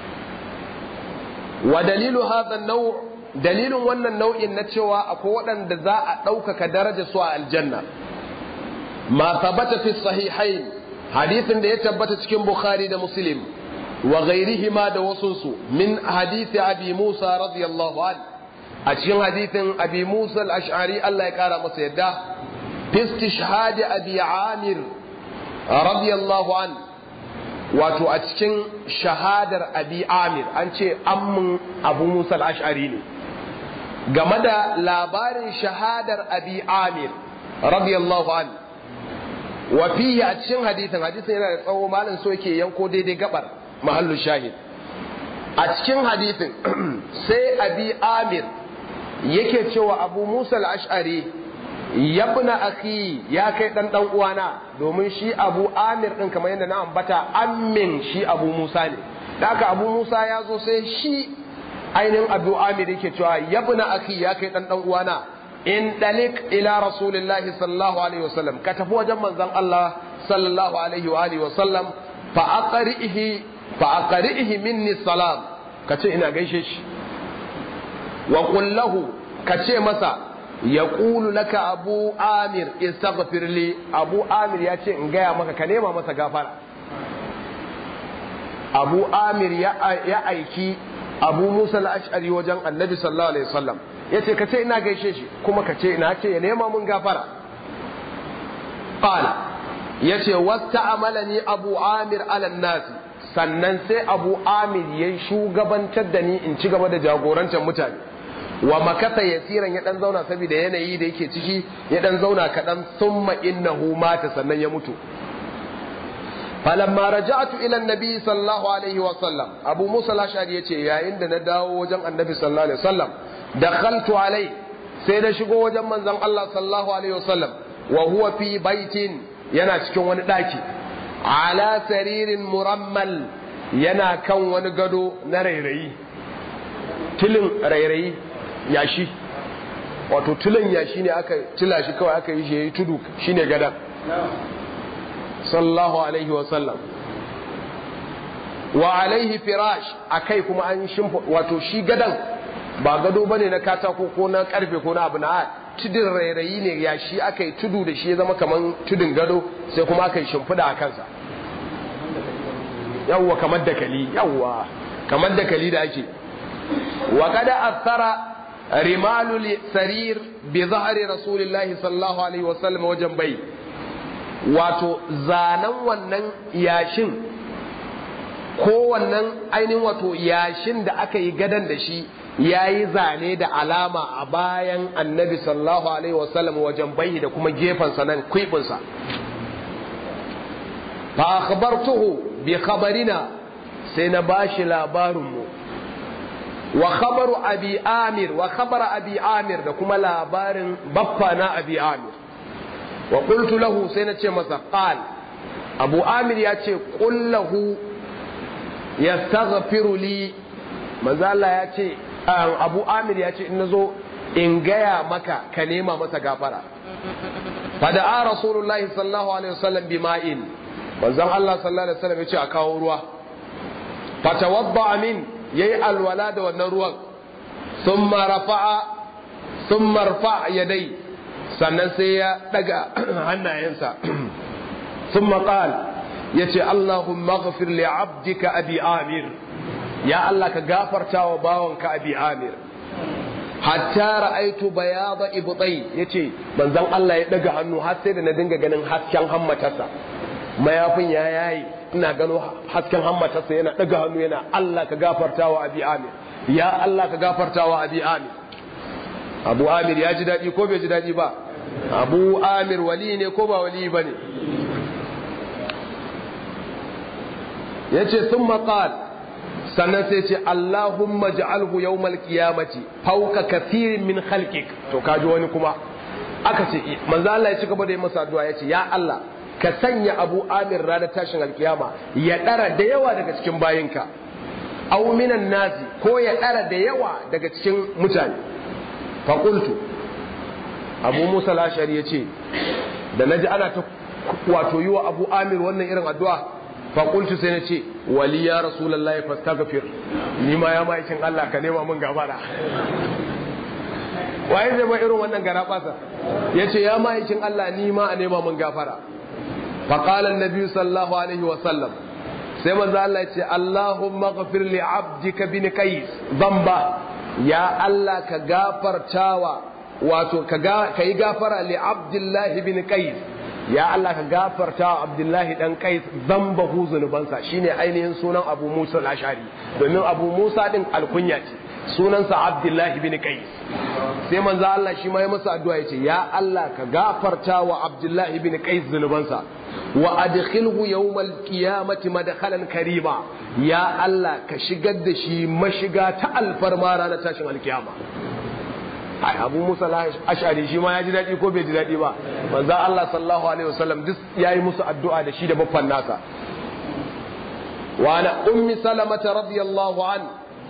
wa dalilu hadha an-naw' dalilin wannan nau'in na cewa akwai waɗanda za a ɗaukaka daraja su a aljanna ma tabbata fi sahihain hadisin da ya tabbata cikin bukhari da muslim wa ghairihima da wasunsu min hadisi abi musa radiyallahu anhu a cikin hadithin abi musa al-ash'ari Allah ya kara masa yadda fi istishhad abi amir radiyallahu an wato a cikin shahadar abi amir an ce ammin abu musa al-ash'ari ne game da labarin shahadar abi amir radiyallahu an wa fihi a cikin hadithin hadithin yana da tsawo malin so yake yanko daidai gabar mahallu shahid a cikin hadithin sai abi amir yake cewa abu musa al-ash'ari yabna akhi ya kai dan dan uwana domin shi abu amir din kamar yadda na ambata ammin shi abu musa ne da haka abu musa ya zo sai shi ainihin abu amir yake cewa yabna akhi ya kai dan dan uwana in dalik ila rasulillahi sallallahu alaihi wasallam ka tafi wajen manzon Allah sallallahu alaihi wa alihi wasallam fa aqrihi fa aqrihi minni salam kace ina gaishe shi wa qul lahu kace masa yaqulu laka abu amir istaghfir li abu amir ya ce in gaya maka ka nema masa gafara abu amir ya aiki abu musa al-ash'ari wajen annabi sallallahu alaihi wasallam yace kace ina gaishe shi kuma kace ina ce ya nema mun gafara qala yace wasta'amalani abu amir ala nas sannan sai abu amir yayi shugabantar da ni in ci gaba da jagorantar mutane wa makata yasiran ya dan zauna saboda yanayi da yake ciki ya dan zauna kadan summa innahu mata sannan ya mutu falamma raja'tu ila annabi sallallahu alaihi wa sallam abu musa al-ashari yace yayin da na dawo wajen annabi sallallahu alaihi wa sallam dakhaltu alai sai na shigo wajen manzon Allah sallallahu alaihi wa sallam wa huwa fi baitin yana cikin wani daki ala saririn murammal yana kan wani gado na rairayi tilin rairayi yashi wato tulin yashi ne aka tila shi kawai aka yi shi yayi tudu shine gadan sallallahu alaihi wa sallam wa alaihi firash akai kuma an shimfa wato shi gadan ba gado bane na katako ko na karfe ko na abu na tudun rairayi ne yashi aka yi tudu da shi ya zama kaman tudun gado sai kuma aka yi shimfida a kansa yawwa kamar dakali yawwa kamar dakali da ake wa kada athara rimalul sarir bi zahri rasulillahi sallallahu alaihi wasallam wajen bai wato zanen wannan yashin ko wannan ainihin wato yashin da aka yi gadan da shi ya yi zane da alama a bayan annabi sallallahu alaihi wasallam wajen bai da kuma gefensa nan kwibinsa fa akhbartuhu bi khabarina sai na bashi labarinmu wa khabaru abi amir wa khabara abi amir da kuma labarin baffa na abi amir wa qultu lahu sai na ce masa qal abu amir ya ce qul lahu yastaghfiru li manzo Allah ya ce abu amir ya ce in nazo in gaya maka ka nema masa gafara fada'a rasulullahi sallallahu alaihi wasallam bima'in manzon Allah sallallahu alaihi wasallam ya ce a kawo ruwa fatawadda min yayi alwala da wannan ruwan thumma rafa'a thumma rafa'a yadai sannan sai ya daga hannayensa thumma qala yace Allahumma ighfir li 'abdika abi amir ya Allah ka gafarta wa bawanka abi amir hatta ra'aitu bayada ibtai yace manzon Allah ya daga hannu har sai da na dinga ganin hasken hammatarsa mayafin ya yayi ina gano hasken hammatarsa yana daga hannu yana Allah ka gafarta wa abi amir ya Allah ka gafarta wa abi amir abu amir ya ji daɗi ko bai ji daɗi ba abu amir wali ne ko ba wali ba ne ya ce sun maƙal sannan sai ce Allahumma ja'alhu yawmal qiyamati fawqa kathirin min khalqik to kaji wani kuma aka ce manzo Allah ya ci gaba da yi masa addu'a ya ce ya Allah ka sanya Abu Amir ranar tashin alkiyama ya dara da yawa daga cikin bayinka aw minan nasi ko ya dara da yawa daga cikin mutane fa qultu Abu Musa al-Ashari ya ce da naji ana ta wato yi wa Abu Amir wannan irin addu'a faƙultu sai na ce wali ya rasulallah ya fasta gafir ni ma ya ma'aikin Allah ka nema min gabara waye zai ba irin wannan gara ɓasa ya ce ya ma'aikin Allah ni ma a nema min gafara faƙalan nabi sallallahu alaihi wa sallam sai manzo Allah ya ce Allahumma ghafir li abdika bin qais dhanba ya Allah ka gafartawa wato ka yi gafara li abdullahi bin qais ya Allah ka gafarta wa Abdullahi dan Qais zambahu zunubansa shine ainihin sunan Abu Musa al-Ash'ari domin Abu Musa din alkunya ce sunansa Abdullahi bin Qais sai manzo Allah shi ma ya masa addu'a yace ya Allah ka gafarta wa Abdullahi bin Qais zunubansa wa adkhilhu yawmal qiyamati madkhalan karima ya Allah ka shigar da shi mashiga ta alfarma ranar tashin alkiyama ai abu musa ash'ari shi ma ya ji daɗi ko bai ji daɗi ba manzo Allah sallallahu alaihi wasallam duk yayi musu addu'a da shi da baffan nasa wa ana ummi salamata radiyallahu an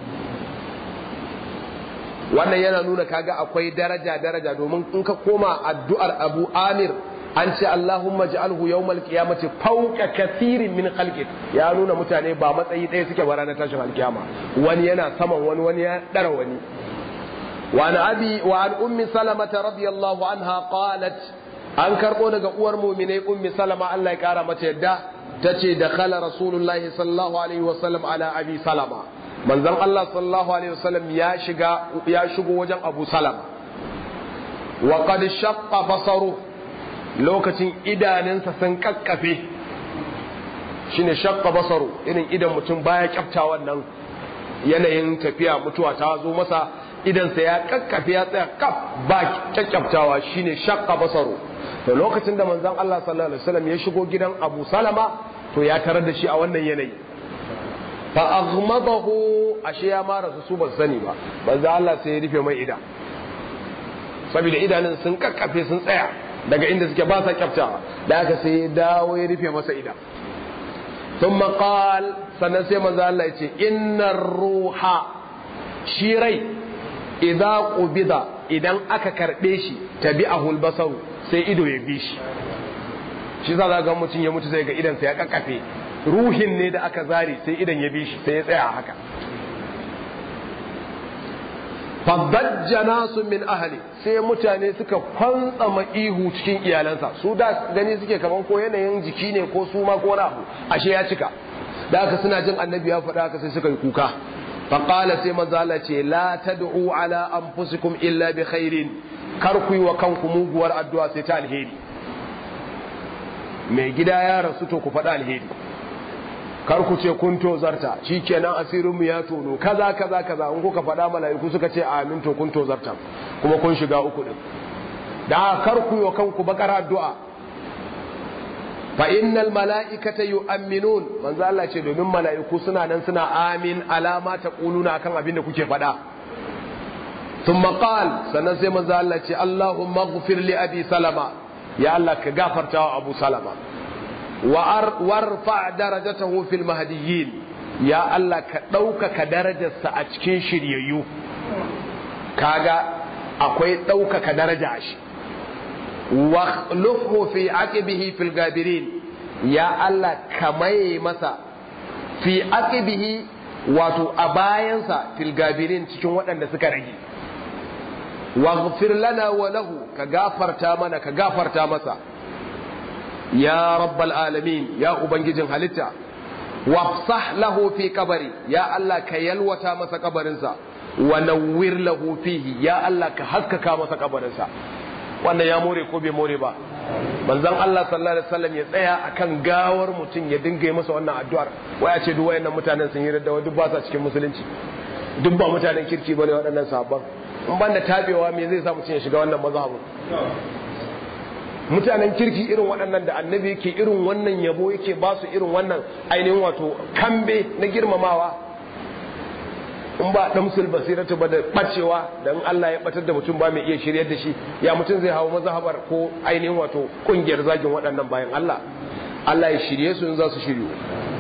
wannan yana nuna kaga akwai daraja daraja domin in ka koma addu'ar Abu Amir an ce Allahumma ij'alhu yawmal qiyamati fawqa kathirin min khalqik ya nuna mutane ba matsayi ɗaya suke ba ranar tashin alkiyama wani yana saman wani wani ya dara wani وعن أبي وعن أم سلمة رضي الله عنها قالت أن كربو daga uwar mu'minai ummi salama Allah ya kara mata yadda tace dakhala rasulullahi sallallahu alaihi wasallam ala abi salama manzon Allah sallallahu alaihi wasallam ya shiga ya shigo wajen Abu Salama wa qad shaqqa basaru lokacin idanunsa sun kakkafe shine shaqqa basaru irin idan mutum baya kyafta wannan yanayin tafiya mutuwa ta zo masa idansa ya kakkafe ya tsaya kaf ba kyakkyaftawa shine shaqqa basaru to lokacin da manzon Allah sallallahu alaihi wasallam ya shigo gidan Abu Salama to ya tarar da shi a wannan yanayi fa aghmadahu ashe ya mara su ba sani ba manzon Allah sai ya rufe mai ida saboda idanun sun kakkafe sun tsaya daga inda suke ba sa kyaftawa da aka sai ya dawo ya rufe masa ida ثم قال sannan sai manzo Allah ya ce innar ruha shi rai idza qubida idan aka karbe shi tabi'ahul basaru sai ido ya bi shi shi za ga mutum ya mutu sai ga idan sa ya kakkafe ruhin ne da aka zare sai idan ya bi shi sai ya tsaya haka fadajja nasu min ahli sai mutane suka kwantsama ihu cikin iyalansa su da gani suke kaman ko yanayin jiki ne ko su ma ko wani abu ashe ya cika da haka suna jin annabi ya faɗa haka sai suka yi kuka faqala sai manzo Allah ce la tad'u ala anfusikum illa bi khairin kar ku yi wa kanku muguwar addu'a sai ta alheri mai gida ya rasu to ku faɗa alheri kar ku ce kun tozarta shikenan asirin mu ya tono kaza kaza kaza in kuka faɗa mala'iku suka ce amin to kun tozarta kuma kun shiga uku din da kar ku yi kanku bakar addu'a fa innal mala'ikata yu'minun manzo Allah ce domin mala'iku suna nan suna amin alama ta quluna akan abin da kuke faɗa thumma qal sannan sai manzo Allah ce Allahumma ighfir li abi salama ya Allah ka gafarta wa abu salama warfa darajatahu fil mahdiyyin ya Allah ka ɗaukaka darajarsa a cikin shiryayyu kaga akwai ɗaukaka daraja a shi wa lufu fi aqibihi fil gabirin ya Allah ka maye masa fi aqibihi wato a bayansa fil gabirin cikin waɗanda suka rage waghfir lana wa lahu ka gafarta mana ka gafarta masa ya rabbal alamin ya ubangijin halitta wafsah lahu fi kabari ya Allah ka yalwata masa kabarinsa wa nawwir lahu fihi ya Allah ka haskaka masa kabarinsa wannan ya more ko bai more ba manzon Allah sallallahu alaihi wasallam ya tsaya akan gawar mutum ya dinga yi masa wannan addu'ar waya ce duk wayannan mutanen sun yi radda duk ba sa cikin musulunci duk ba mutanen kirki bane waɗannan sahabban in banda tabewa me zai sa mutum ya shiga wannan mazhabin mutanen kirki irin waɗannan da annabi yake irin wannan yabo yake ba su irin wannan ainihin wato kambe na girmamawa in ba damsul basiratu ba da bacewa da in Allah ya batar da mutum ba mai iya shiryar da shi ya mutum zai hawo mazhabar ko ainihin wato kungiyar zagin waɗannan bayan Allah Allah ya shirye su in za su shiryu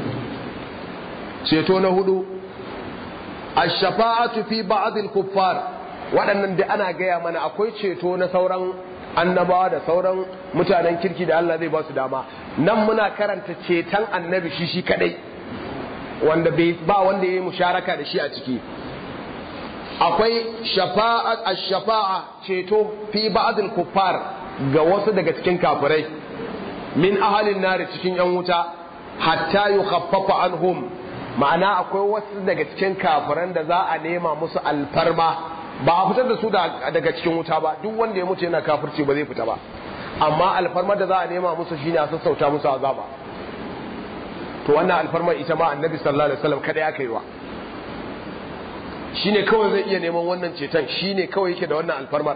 ceto na hudu ash-shafa'atu fi ba'd al-kuffar waɗannan da ana gaya mana akwai ceto na sauran annabawa da sauran mutanen kirki da Allah zai ba su dama nan muna karanta ceton annabi shi shi kadai wanda bai ba wanda ya yi musharaka da shi a ciki akwai shafa'a ash-shafa'a ceto fi ba'dil kuffar ga wasu daga cikin kafirai min ahalin nari cikin yan wuta hatta yukhaffafa anhum ma'ana akwai wasu daga cikin kafiran da za a nema musu alfarma ba a fitar da su daga cikin wuta ba duk wanda ya mutu yana kafirci ba zai fita ba amma alfarmar da za a nema musu shine a sassauta musu azaba to wannan alfarmar ita ma annabi sallallahu alaihi wasallam kada ya kaiwa shine kawai zai iya neman wannan ceton shine kawai yake da wannan alfarmar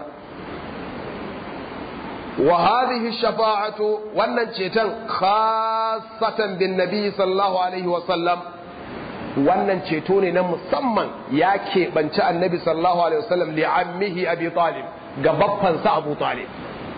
wa hadhihi shafa'atu wannan ceton khassatan bin nabi sallallahu alaihi wasallam wannan ceto ne na musamman ya keɓanci annabi sallallahu alaihi wasallam li'ammihi abi talib ga baffansa abu talib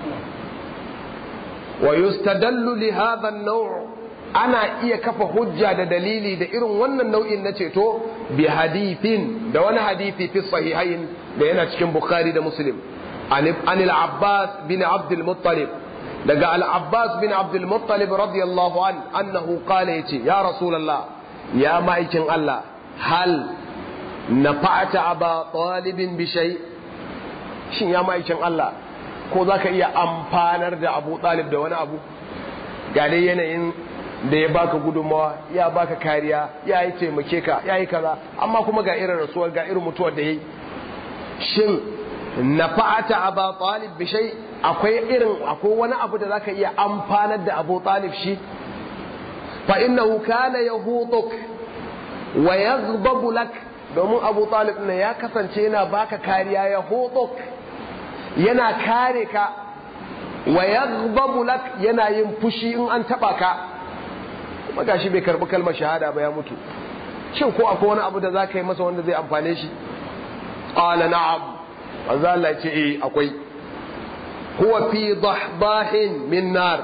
wa yustadallu li hadha an-naw' ana iya kafa hujja da dalili da irin wannan nau'in na ceto bi hadithin da wani hadithi fi sahihain da yana cikin bukhari da muslim an al-abbas bin abd al-muttalib daga al-abbas bin abd al-muttalib radiyallahu an annahu qala yace ya rasulullah ya ma'aikin Allah hal nafa'ata aba talibin bi shay shin ya ma'aikin Allah ko zaka iya amfanar da Abu Talib da wani abu ga dai yanayin da ya baka gudunmawa ya baka kariya ya yi taimake ka ya yi kaza amma kuma ga irin rasuwar ga irin mutuwar da ya yi shin nafa'ata aba talib bi shay akwai irin akwai wani abu da zaka iya amfanar da Abu Talib shi fa innahu kana yahutuk wa yaghdabu lak domin Abu Talib ne ya kasance yana baka kariya yahutuk yana kare ka wa yaghdabu lak yana yin fushi in an taba ka kuma gashi bai karbi kalmar shahada ba ya mutu shin ko akwai wani abu da za ka yi masa wanda zai amfane shi qala na'am manzo Allah ya ce eh akwai huwa fi dahdahin min nar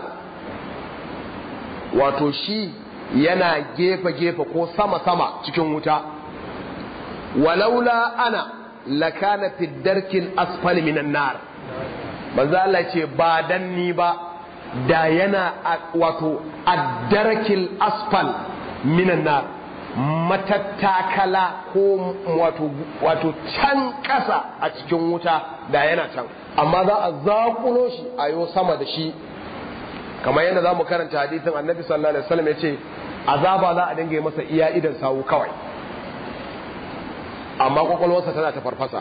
wato shi yana gefe gefe ko sama sama cikin wuta walaula ana lakana fi darkil asfali minan nar manzo Allah ya ce ba dan ni ba da yana wato addarakil asfal minan nar matattakala ko wato wato can ƙasa a cikin wuta da yana can amma za a zaƙulo shi a yo sama da shi kamar yadda za mu karanta hadisin annabi sallallahu alaihi wasallam ya ce azaba za a dinga yi masa iya idan sawu kawai amma kwakwalwarsa tana ta farfasa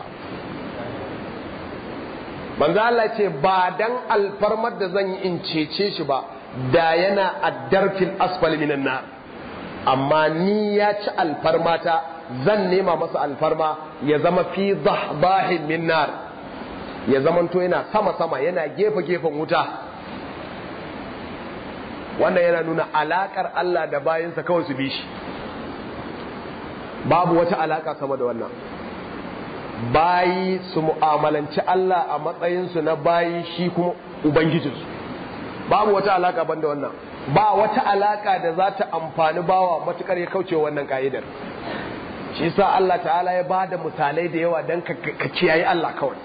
manzo Allah ce ba dan alfarmar da zan yi in cece shi ba da yana addarfil asfali minan nar amma ni ya ci alfarmata zan nema masa alfarma ya zama fi dahdahin min nar ya zamanto yana sama sama yana gefe gefen wuta wannan yana nuna alakar Allah da bayinsa kawai su bi shi babu wata alaka sama da wannan bayi su mu'amalanci Allah a matsayinsu na bayi shi kuma Ubangijinsu babu wata alaka banda wannan ba wata alaka da za ta amfani bawa matukar ya kauce wannan ka'idar shi sa Allah ta'ala ya ba da misalai da yawa don ka kiyaye Allah kawai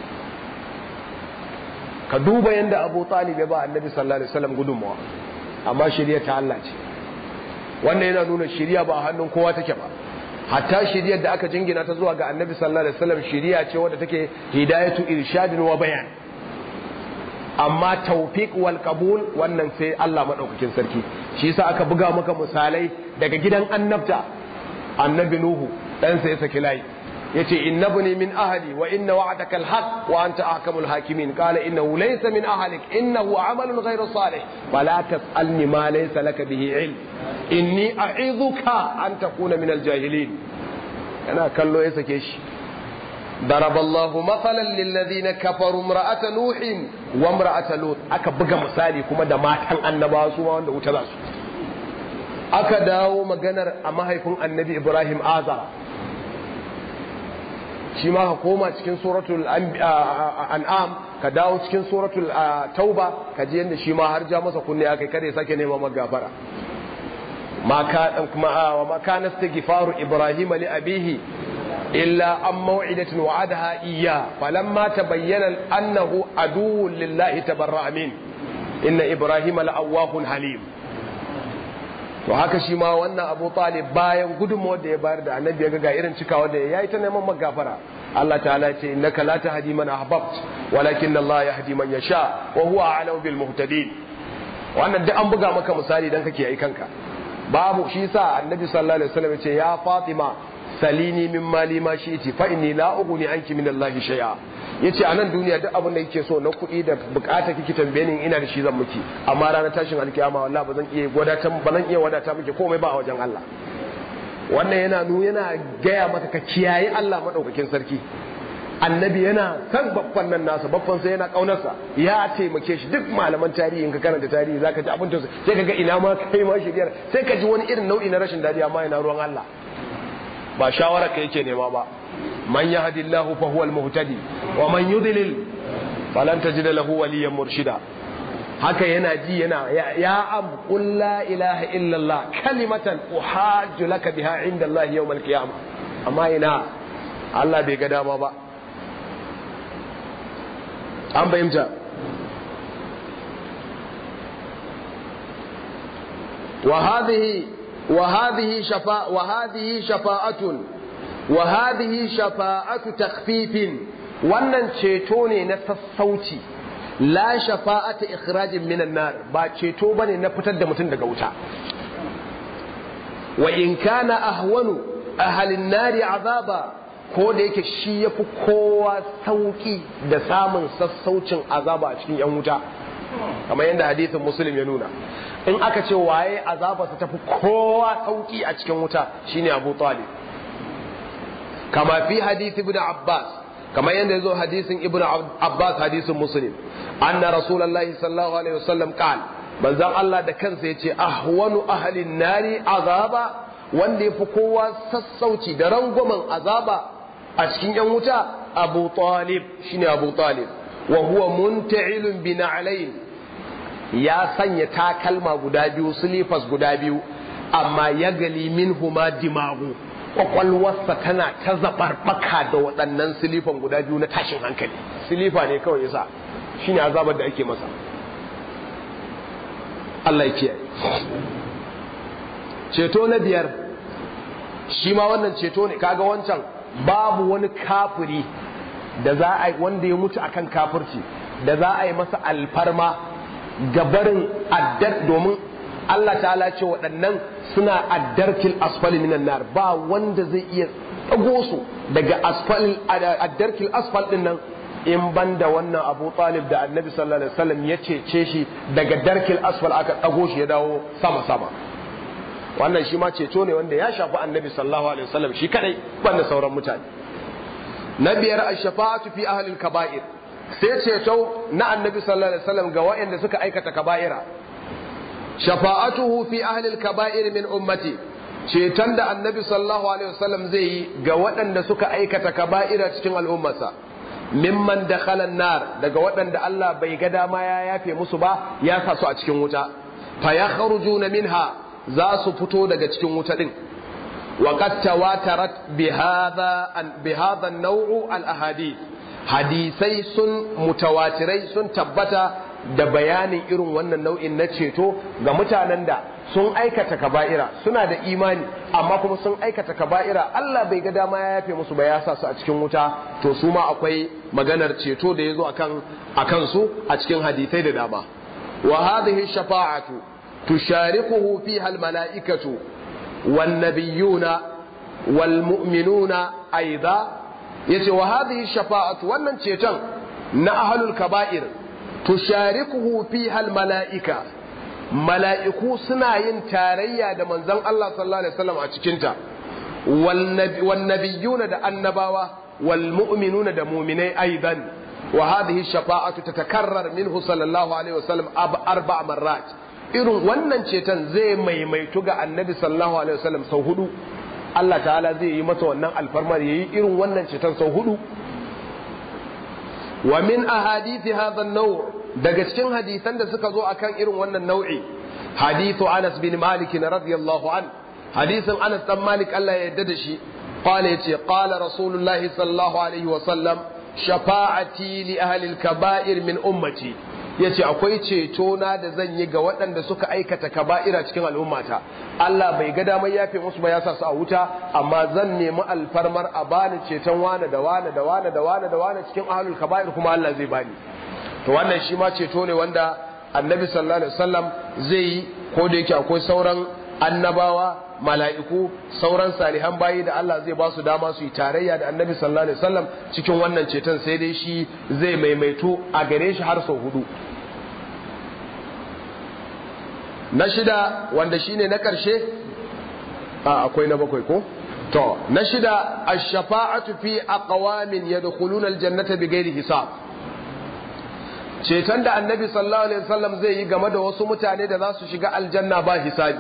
ka duba yadda Abu Talib ya ba Annabi sallallahu alaihi wasallam gudunmawa amma shirya ta Allah ce wannan yana nuna shirya ba a hannun kowa take ba hatta shiriyar da aka jingina ta zuwa ga annabi sallallahu alaihi wasallam shiriya ce wadda take hidayatu irshadin wa bayan amma tawfiq wal qabul wannan sai Allah madaukakin sarki shi yasa aka buga maka misalai daga gidan annabta annabi nuhu dan sai ya saki layi yace innabni min ahli wa inna wa'daka alhaq wa anta ahkamul hakimin qala innahu laysa min ahlik innahu amalun ghayru salih fala tas'alni ma laysa laka bihi ilm inni a'idhuka an takuna min aljahilin yana kallo ya sake shi ضرب الله مثلا للذين كفروا امرأة نوح وامرأة لوط aka buga misali kuma da matan annabawa su wanda wuta za su aka dawo maganar a mahaifin annabi Ibrahim Azara shi ma ka koma cikin suratul an'am ka dawo cikin suratul tauba ka ji yadda shi ma har ja masa kunne aka kada ya sake nema magafara ma ka kuma wa ma kana istighfaru ibrahim li abihi illa an maw'idatin wa'adaha iyya falamma tabayyana annahu aduwwun lillahi tabarra'a min inna ibrahim la'awwahun halim to haka shi ma wannan abu talib bayan gudunmawar da ya bayar da annabi ya ga irin cikawa da ya yi ta neman magafara Allah ta'ala ce innaka la tahdi man ahbabt walakin Allah yahdi man yasha wa huwa a'lamu bil muhtadin wannan duk an buga maka misali dan kake yi kanka babu shi sa annabi sallallahu alaihi wasallam ya ce ya fatima salini min mali ma shi'ti fa inni la ughni anki min Allah shay'a yace a nan duniya duk abin da kike so na kuɗi da bukata kike tambaye ni ina da shi zan miki amma ranar tashin alkiyama wallahi ba zan iya wadata ba zan iya wadata miki komai ba a wajen Allah wannan yana nu yana gaya maka ka kiyaye Allah madaukakin sarki annabi yana san babban nan nasa babban sai yana kaunarsa ya taimake shi duk malaman tarihi in ka karanta tarihi zaka ji abin tausayi sai ka ga ina ma kai ma shiriyar sai ka ji wani irin nau'i na rashin dadi amma yana ruwan Allah ba shawara ka yake nema ba man yahdillahu fa huwa al-muhtadi wa man yudlil falan tajida lahu waliyan murshida haka yana ji yana ya am qul la ilaha illallah kalimatan uhajju laka biha inda Allah yawm al-qiyamah amma ina Allah bai ga dama ba an fahimta وهذه وهذه شفاء وهذه شفاعة وهذه شفاعة تخفيف wannan ceto ne na sassauci la shafa'ata ikhrajin minan nar ba ceto bane na fitar da mutum daga wuta wa in kana ahwanu ahalin nari azaba ko da yake shi yafi kowa sauki da samun sassaucin azaba a cikin yan wuta kamar yadda hadisin muslim ya nuna in aka ce waye azabarsa tafi kowa sauki a cikin wuta shine abu talib kama fi hadith ibn abbas kamar yadda ya zo hadisin ibn abbas hadisin muslim anna rasulullahi sallallahu alaihi wasallam qala manzon Allah da kansa yace ahwanu ahlin nari azaba wanda yafi kowa sassauci da rangwamen azaba a cikin yan wuta abu talib shine abu talib wa huwa munta'ilun bi na'layn ya sanya takalma guda biyu silifas guda biyu amma ya gali minhuma dimagu kwakwalwarsa tana ta zabarbaka da waɗannan silifan guda biyu na tashin hankali silifa ne kawai yasa shine azabar da ake masa Allah ya kiyaye ceto na biyar shi ma wannan ceto ne kaga wancan babu wani kafiri da za a wanda ya mutu akan kafirci da za a yi masa alfarma gabarin addar domin Allah ta'ala ce waɗannan suna addarkil asfali minan nar ba wanda zai iya ɗago su daga addarkil asfal ɗin nan in ban da wannan abu talib da annabi sallallahu alaihi wasallam ya cece shi daga darkil asfal aka ɗago shi ya dawo sama sama wannan shi ma ceto ne wanda ya shafi annabi sallallahu alaihi wasallam shi kadai banda sauran mutane na biyar ash-shafa'atu fi ahli al-kaba'ir sai ceto na annabi sallallahu alaihi wasallam ga waɗanda suka aikata kaba'ira shafa'atuhu fi ahli al-kaba'ir min ummati ceton da annabi sallallahu alaihi wasallam zai yi ga waɗanda suka aikata kaba'ira cikin al'ummarsa mimman dakhala nar daga waɗanda Allah bai ga dama ya yafe musu ba ya sa su a cikin wuta fa yakhrujuna minha za su fito daga cikin wuta din wa qad tawatarat bi hadha an bi hadha an-naw'u al-ahadith hadisai sun mutawatirai sun tabbata da bayanin irin wannan nau'in na ceto ga mutanen da sun aikata kaba'ira suna da imani amma kuma sun aikata kaba'ira Allah bai ga dama ya yafe musu ba ya sa su a cikin wuta to su ma akwai maganar ceto da ya zo akan akan su a cikin hadisai da dama wa hadhihi shafa'atu tusharikuhu fiha al-mala'ikatu wan nabiyyuna wal mu'minuna aidan yace wa hadhihi shafa'atu wannan ceton na ahlul kaba'ir tusharikuhu fiha almalaika mala'iku suna yin tarayya da manzon Allah sallallahu alaihi wasallam a cikin ta wan nabiyuna da annabawa wal mu'minuna da mu'minai aidan wa hadhihi shafa'atu tatakarrar minhu sallallahu alaihi wasallam arba marrat irin wannan ceton zai maimaitu ga annabi sallallahu alaihi wasallam sau hudu Allah ta'ala zai yi masa wannan alfarmar yayi irin wannan ceton sau hudu wa min ahadithi hadha an-naw' daga cikin hadisan da suka zo akan irin wannan nau'i hadithu Anas bin Malik radiyallahu an hadisin Anas dan Malik Allah ya yarda da shi qala yace qala Rasulullah sallallahu alaihi wa sallam shafa'ati li ahli al-kaba'ir min ummati yace akwai ceto na da zan yi ga waɗanda suka aikata kaba'ira cikin al'ummata Allah bai ga damar yafe musu ba ya sa su a wuta amma zan nemi alfarmar a bani ceton wane da wane da wane da wane da wane cikin ahlul kaba'ir kuma Allah zai bani to wannan shi ma ceto ne wanda annabi sallallahu alaihi wasallam zai yi ko da yake akwai sauran annabawa mala'iku sauran salihan bayi da Allah zai ba su dama su yi tarayya da annabi sallallahu alaihi wasallam cikin wannan ceton sai dai shi zai maimaito a gare shi har sau hudu na shida wanda shine na karshe a akwai na bakwai ko to na shida ash-shafa'atu fi aqwamin yadkhuluna al-jannata bighairi hisab ceton da annabi sallallahu alaihi wasallam zai yi game da wasu mutane da za su shiga aljanna ba hisabi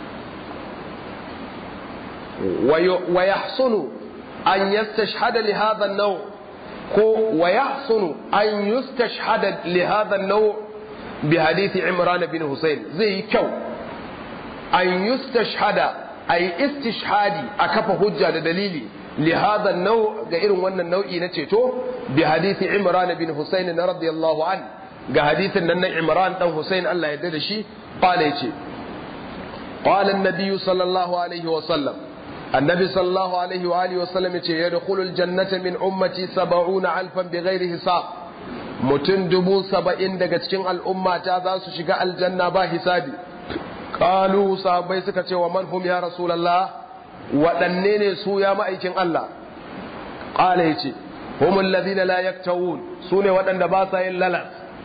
wa yahsunu an yastashhada li hadha an-naw ko wa yahsunu an yustashhada li hadha an-naw bi hadith Imran bin Husayn zai yi kyau an yustashhada ay istishhadi a kafa hujja da dalili li hadha an-naw ga irin wannan nau'i na ceto bi hadith Imran bin Husayn radiyallahu an ga hadithin nan na Imran dan Husayn Allah ya yarda da shi qala yace qala an-nabiy sallallahu alaihi wa sallam النبي صلى الله عليه وآله وسلم يدخل الجنة من أمتي سبعون ألفا بغير حساب mutum dubu saba'in daga cikin al'umma ta za su shiga aljanna ba hisabi kalu sahabbai suka ce wa man hum ya rasulallah waɗanne ne su ya ma'aikin Allah ƙala ya ce humul ladina la yaktawun su ne waɗanda ba sa yin lalas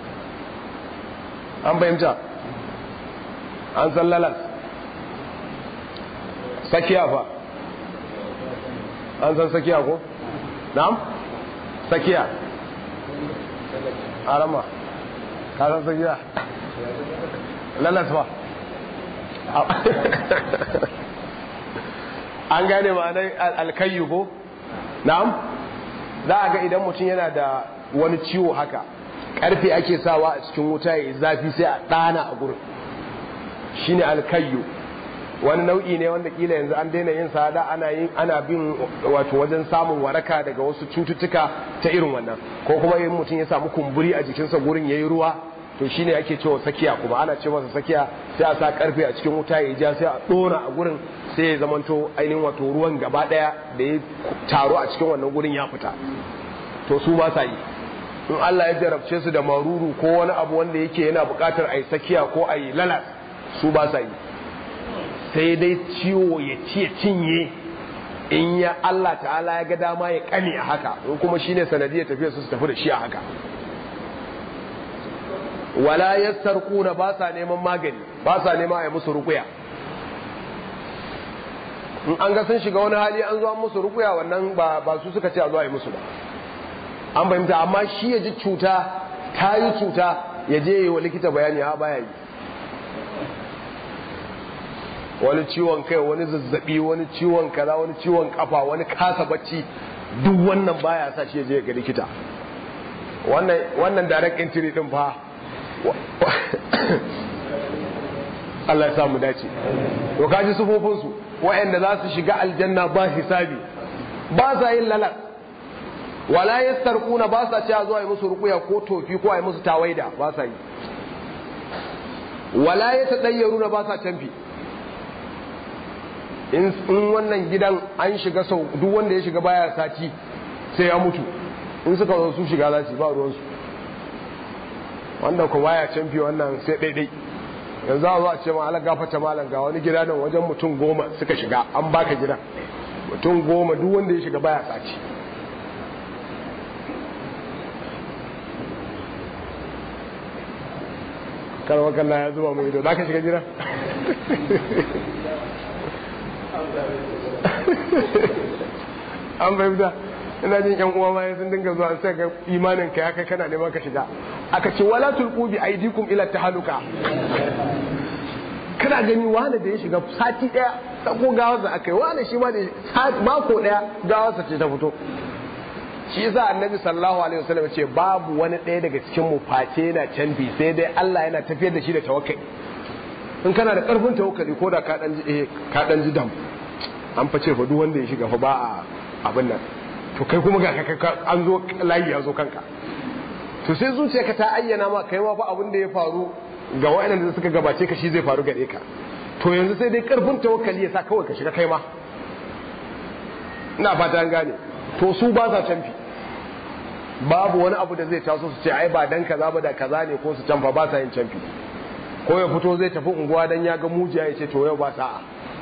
an fahimta an san lalas sakiya fa an san sakiya ko na'am sakiya arama ka san sakiya lalas ba an gane ma'anar alkayyu ko na'am za a ga idan mutum yana da wani ciwo haka karfe ake sawa a cikin wuta ya zafi sai a ɗana a gurin shine alkayyu wani nau'i ne wanda kila yanzu an daina yin sada ana yin ana bin wato wajen samun waraka daga wasu cututtuka ta irin wannan ko kuma in mutum ya samu kumburi a jikinsa gurin yayi ruwa to shine ake cewa sakiya kuma ana ce masa sakiya sai a sa karfe a cikin wuta ya ja sai a dora a gurin sai ya zamanto ainihin wato ruwan gaba daya da ya taro a cikin wannan gurin ya fita to su ba sa yi in Allah ya jarabce su da maruru ko wani abu wanda yake yana buƙatar a yi sakiya ko a yi lalas su ba sa yi sai dai ciwo ya ci ya cinye in ya Allah ta'ala ya ga dama ya kame a haka in kuma shine sanadiyar tafiya su tafi da shi a haka wala yastarquna ba sa neman magani ba sa neman ai musu rukuya in an ga sun shiga wani hali an zo an musu rukuya wannan ba ba su suka ce a zo ai musu ba an fahimta amma shi ya ji cuta ta yi cuta ya je yi wa likita bayani ha baya yi wani ciwon kai wani zazzabi wani ciwon kaza wani ciwon kafa wani kasa bacci duk wannan baya sa shi ya je ga likita wannan wannan direct entry din fa Allah ya sa mu dace to kaji sufofin su waɗanda za su shiga aljanna ba hisabi ba sa yin lalat wala yastarquna ba sa cewa zuwa yi musu rukuya ko tofi ko yi musu tawaida ba sa yi wala yatadayyaruna ba sa canfi in wannan gidan an shiga sau duk wanda ya shiga baya sati sai ya mutu in suka zo su shiga za su ba ruwansu wanda kuma ya canfi wannan sai daidai yanzu a zo a ce ma ala gafata malam ga wani gida nan wajen mutum goma suka shiga an baka gidan mutum goma duk wanda ya shiga baya sati karwa kalla ya zuba mai ido za ka shiga gidan an fahimta ina jin yan uwa ma sun dinga zuwa sai ga imanin ka ya kai kana neman ka shiga aka ce wala tulqu bi aidikum ila tahaluka kana gani wani da ya shiga sati daya sako gawar da aka yi wani shi ma da mako daya gawar sa ce ta fito shi yasa annabi sallallahu alaihi wasallam ce babu wani ɗaya daga cikin mu face yana canfi sai dai Allah yana tafiyar da shi da tawakkali in kana da karfin tawakkali ko da ka dan ji ka dan ji dam an face fa duk wanda ya shiga fa ba a abin nan to kai kuma ga an zo layi ya zo kanka to sai zuciyarka ta ayyana ma kai ma fa abin da ya faru ga waɗannan da suka gabace ka shi zai faru gare ka to yanzu sai dai karfin tawakkali ya sa kawai ka shiga kai ma ina fata an gane to su ba sa canfi babu wani abu da zai taso su ce ai ba dan kaza ba da kaza ne ko su canfa ba sa yin canfi ko ya fito zai tafi unguwa dan ya ga mujiya ya ce to yau ba sa'a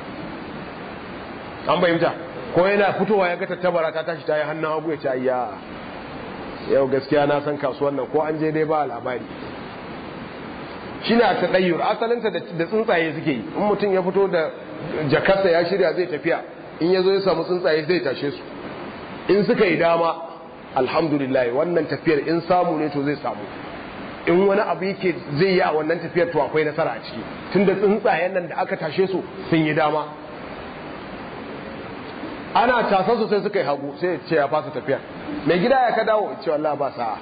an fahimta ko yana fitowa ya ga tattabara ta tashi ta yi hannun hagu ya ce ayya yau gaskiya na san kasuwan nan ko an je dai ba labari shi ne a taɗayyur asalinta da tsuntsaye suke yi in mutum ya fito da jakarsa ya shirya zai tafiya in ya zo ya samu tsuntsaye zai tashe su in suka yi dama alhamdulillah wannan tafiyar in samu ne to zai samu in wani abu yake zai yi a wannan tafiyar to akwai nasara a ciki tunda tsuntsayen nan da aka tashe su sun yi dama ana tasar su sai suka yi hagu sai ya ce ya fasa tafiyar mai gida ya ka dawo ce wallah ba sa'a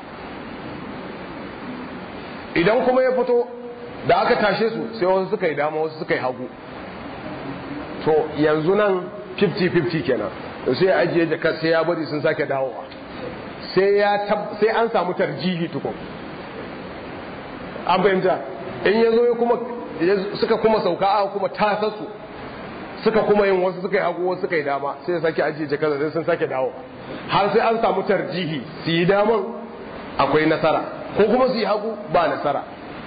idan kuma ya fito da aka tashe su sai wasu suka yi dama wasu suka yi hagu to yanzu nan 50-50 kenan sai ya ajiye jakar sai ya bari sun sake dawowa sai an samu tarjihi tukun an fahimta in ya zo kuma suka kuma sauka a kuma tasarsu suka kuma yin wasu suka yi hagu wasu suka yi dama sai ya sake ajiye jakar sai sun sake dawowa har sai an samu tarjihi su yi daman akwai nasara ko kuma su yi hagu ba nasara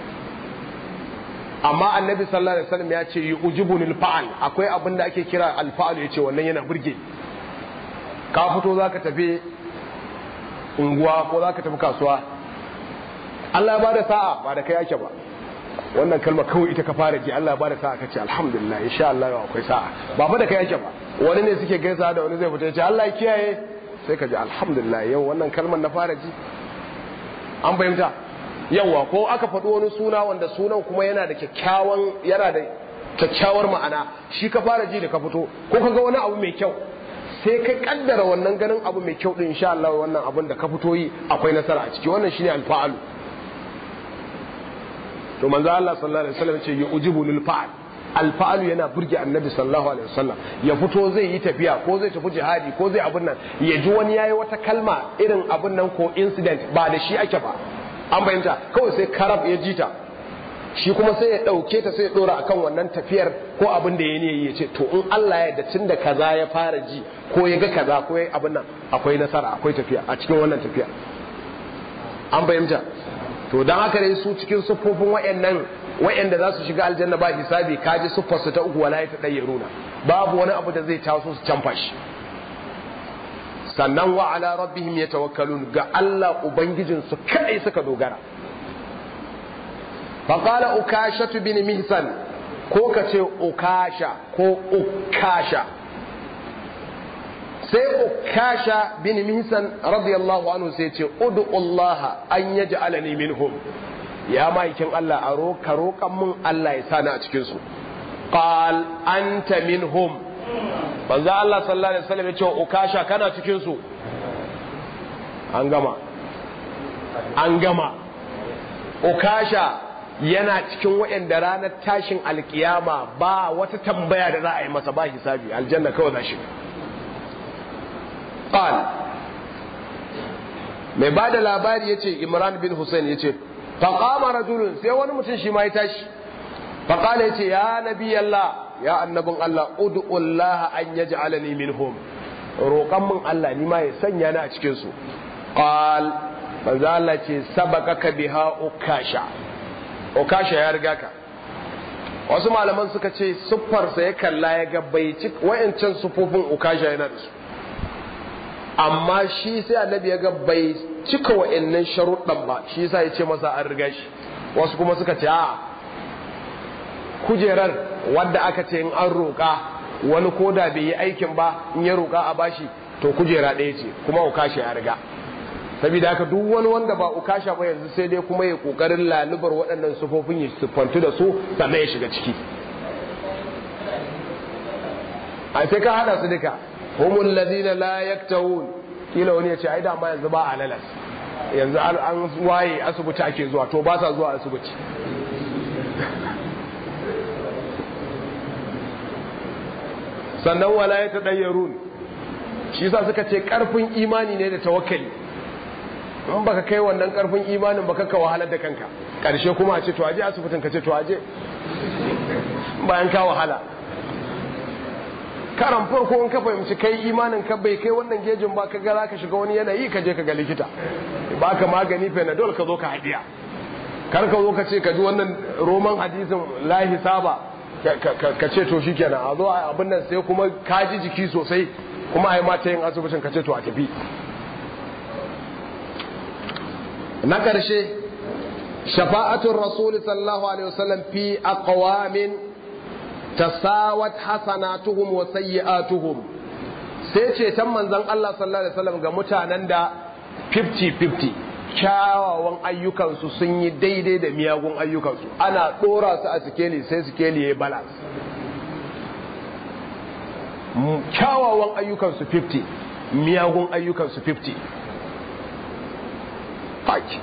amma annabi sallallahu alaihi wasallam ya ce yujibunil fa'al akwai abin da ake kira alfa'al yace wannan yana burge ka fito zaka tafi unguwa ko zaka tafi kasuwa Allah ya bada sa'a ba da kai yake ba wannan kalma kawai ita ka fara ji Allah ya bada sa'a kace alhamdulillah insha Allah yau akwai sa'a ba fa da kai yake ba wani ne suke gaisa da wani zai fita yace Allah ya kiyaye sai ka ji alhamdulillah yau wannan kalmar na fara ji an fahimta yawa ko aka faɗi wani suna wanda sunan kuma yana da kyakkyawan yana da kyakkyawar ma'ana shi ka fara ji da ka fito ko ka ga wani abu mai kyau sai ka kaddara wannan ganin abu mai kyau din insha Allah wannan abun da ka fito yi akwai nasara a ciki wannan shine alfa'alu to manzo Allah sallallahu alaihi wasallam ce yujibu lil fa'al alfa'alu yana burge annabi sallallahu alaihi wasallam ya fito zai yi tafiya ko zai tafi jihadi ko zai abun nan ya ji wani yayi wata kalma irin abun nan ko incident ba da shi ake ba an fahimta kawai sai karab ya jita shi kuma sai ya ɗauke ta sai ya ɗora akan wannan tafiyar ko abin da ya ne ya ce to in Allah ya yarda tun da kaza ya fara ji ko ya ga kaza ko ya abin nan akwai nasara akwai tafiya a cikin wannan tafiya an fahimta to dan haka dai su cikin siffofin wayannan wayanda za su shiga aljanna ba hisabi kaji siffar su ta uku wala ya tadayyaruna babu wani abu da zai taso su canfa shi sannan wa ala rabbihim yatawakkalun ga Allah ubangijin su kai suka dogara faqala ukashatu bin mihsan ko kace ukasha ko ukasha sai ukasha bin mihsan radiyallahu anhu sai ce ud'u Allah an yaj'alani minhum ya maikin Allah a roka roƙan mun Allah ya sani a cikin su qal anta minhum banza Allah sallallahu alaihi wasallam ya ce ukasha kana cikin su an gama an gama ukasha yana cikin waɗanda ranar tashin alkiyama ba wata tambaya da za a yi masa ba hisabi aljanna kawai za shi qal mai ba da labari yace imran bin husain yace faqama rajulun sai wani mutum shi ma ya tashi faqala yace ya nabi Allah ya annabin Allah ud'ullah an yaj'alani minhum roƙan mun Allah ni ma ya sanya ni a cikin su qal manzo Allah ce sabaqaka biha ukasha ukasha ya riga ka wasu malaman suka ce siffarsa ya kalla ya ga bai ci wayancan sufofin ukasha yana da su amma shi sai annabi ya ga bai cika wa'annan sharuɗan ba shi yasa ya ce masa an riga shi wasu kuma suka ce a kujerar wadda aka ce in an roƙa wani koda bai yi aikin ba in ya roƙa a bashi to kujera ɗaya ce kuma ukasha ya riga saboda haka duk wani wanda ba ukasha ba yanzu sai dai kuma ya kokarin lalubar waɗannan sufofin ya siffantu da su sannan ya shiga ciki a sai ka hada su duka humul ladina la yaktawun kila wani ya ce ai dama yanzu ba a lalas yanzu an waye asibiti ake zuwa to ba sa zuwa asibiti sannan wala ya tadayyarun shi yasa suka ce karfin imani ne da tawakkali in baka kai wannan karfin imanin baka ka wahalar da kanka karshe kuma a ce to aje asibitin ka ce to aje bayan ka wahala karan farko in ka fahimci kai imanin ka bai kai wannan gejin ba ka ga ka shiga wani yanayi ka je ka ga likita baka magani panadol ka zo ka hadiya kar ka zo ka ce ka ji wannan roman hadisin la hisaba ka ce to shikenan a zo abin nan sai kuma ka ji jiki sosai kuma ai mata yin asibitin ka ce to a tafi na ƙarshe shafa'atun rasul sallallahu alaihi wasallam fi aqwamin tasawat hasanatuhum wa sayyi'atuhum sai ce tan manzon Allah sallallahu alaihi wasallam ga mutanen da 50-50 kyawawan ayyukansu sun yi daidai da miyagun ayyukansu ana ɗora su a sikeli sai sikeli ya yi balance kyawawan ayyukansu 50 miyagun ayyukansu 50 faki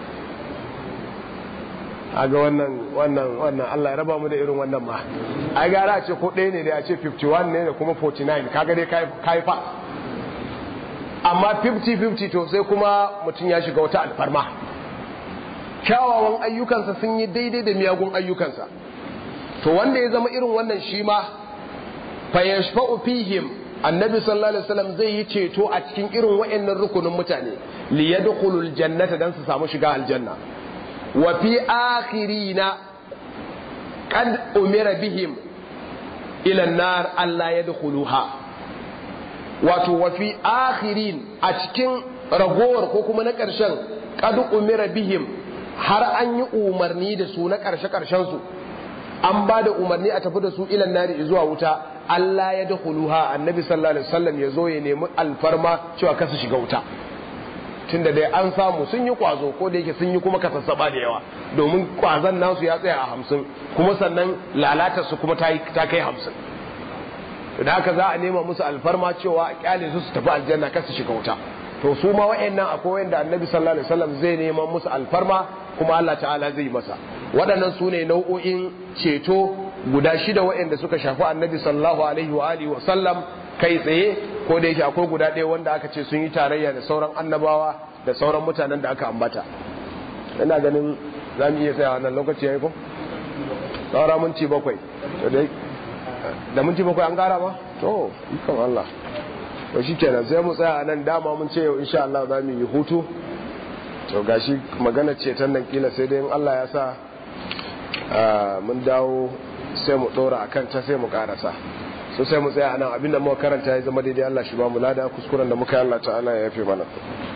a ga wannan wannan wannan Allah ya raba mu da irin wannan ma ai gara a ce ko ɗaya ne da a ce 51 ne da kuma 49 kaga dai kai fa amma 50-50 to sai kuma mutum ya shiga wata alfarma kyawawan ayyukansa sun yi daidai da miyagun ayyukansa to wanda ya zama irin wannan shi ma fayashfa'u fihim annabi sallallahu alaihi wasallam zai yi ceto a cikin irin wayannan rukunin mutane li yadkhulul jannata dan su samu shiga aljanna wa fi akhirina qad umira bihim ila an-nar alla yadkhuluha wato wafi akhirin a cikin ragowar ko kuma na ƙarshen kadu umira bihim har an yi umarni da su na ƙarshe ƙarshen su an ba da umarni a tafi da su ilan nari zuwa wuta Allah ya da huluha annabi sallallahu alaihi wasallam ya zo ya nemi alfarma cewa kasu shiga wuta tunda dai an samu sun yi kwazo ko da yake sun yi kuma kasassaba da yawa domin kwazon nasu ya tsaya a hamsin kuma sannan lalatar su kuma ta kai hamsin da haka za a nema musu alfarma cewa a kyale su su tafi aljanna kar su shiga wuta to su ma wa'annan akwai wanda annabi sallallahu alaihi wasallam zai neman musu alfarma kuma Allah ta'ala zai masa waɗannan su ne nau'o'in ceto guda shida wa'anda suka shafi annabi sallallahu alaihi wa alihi wa sallam kai tsaye ko da yake akwai guda ɗaya wanda aka ce sun yi tarayya da sauran annabawa da sauran mutanen da aka ambata ina ganin za mu iya tsaya wannan lokaci yayi ko saura minti bakwai to dai da minti bakwai an gara ba to ikon Allah to shi kenan sai mu tsaya a nan dama mun ce yau insha Allah za mu yi hutu to gashi magana ce ta nan kila sai dai in Allah ya sa mun dawo sai mu dora akan ta sai mu karasa so sai mu tsaya a nan abinda muka karanta ya zama daidai Allah shi ba mu lada kuskuren da muka yi Allah ta'ala ya yafe mana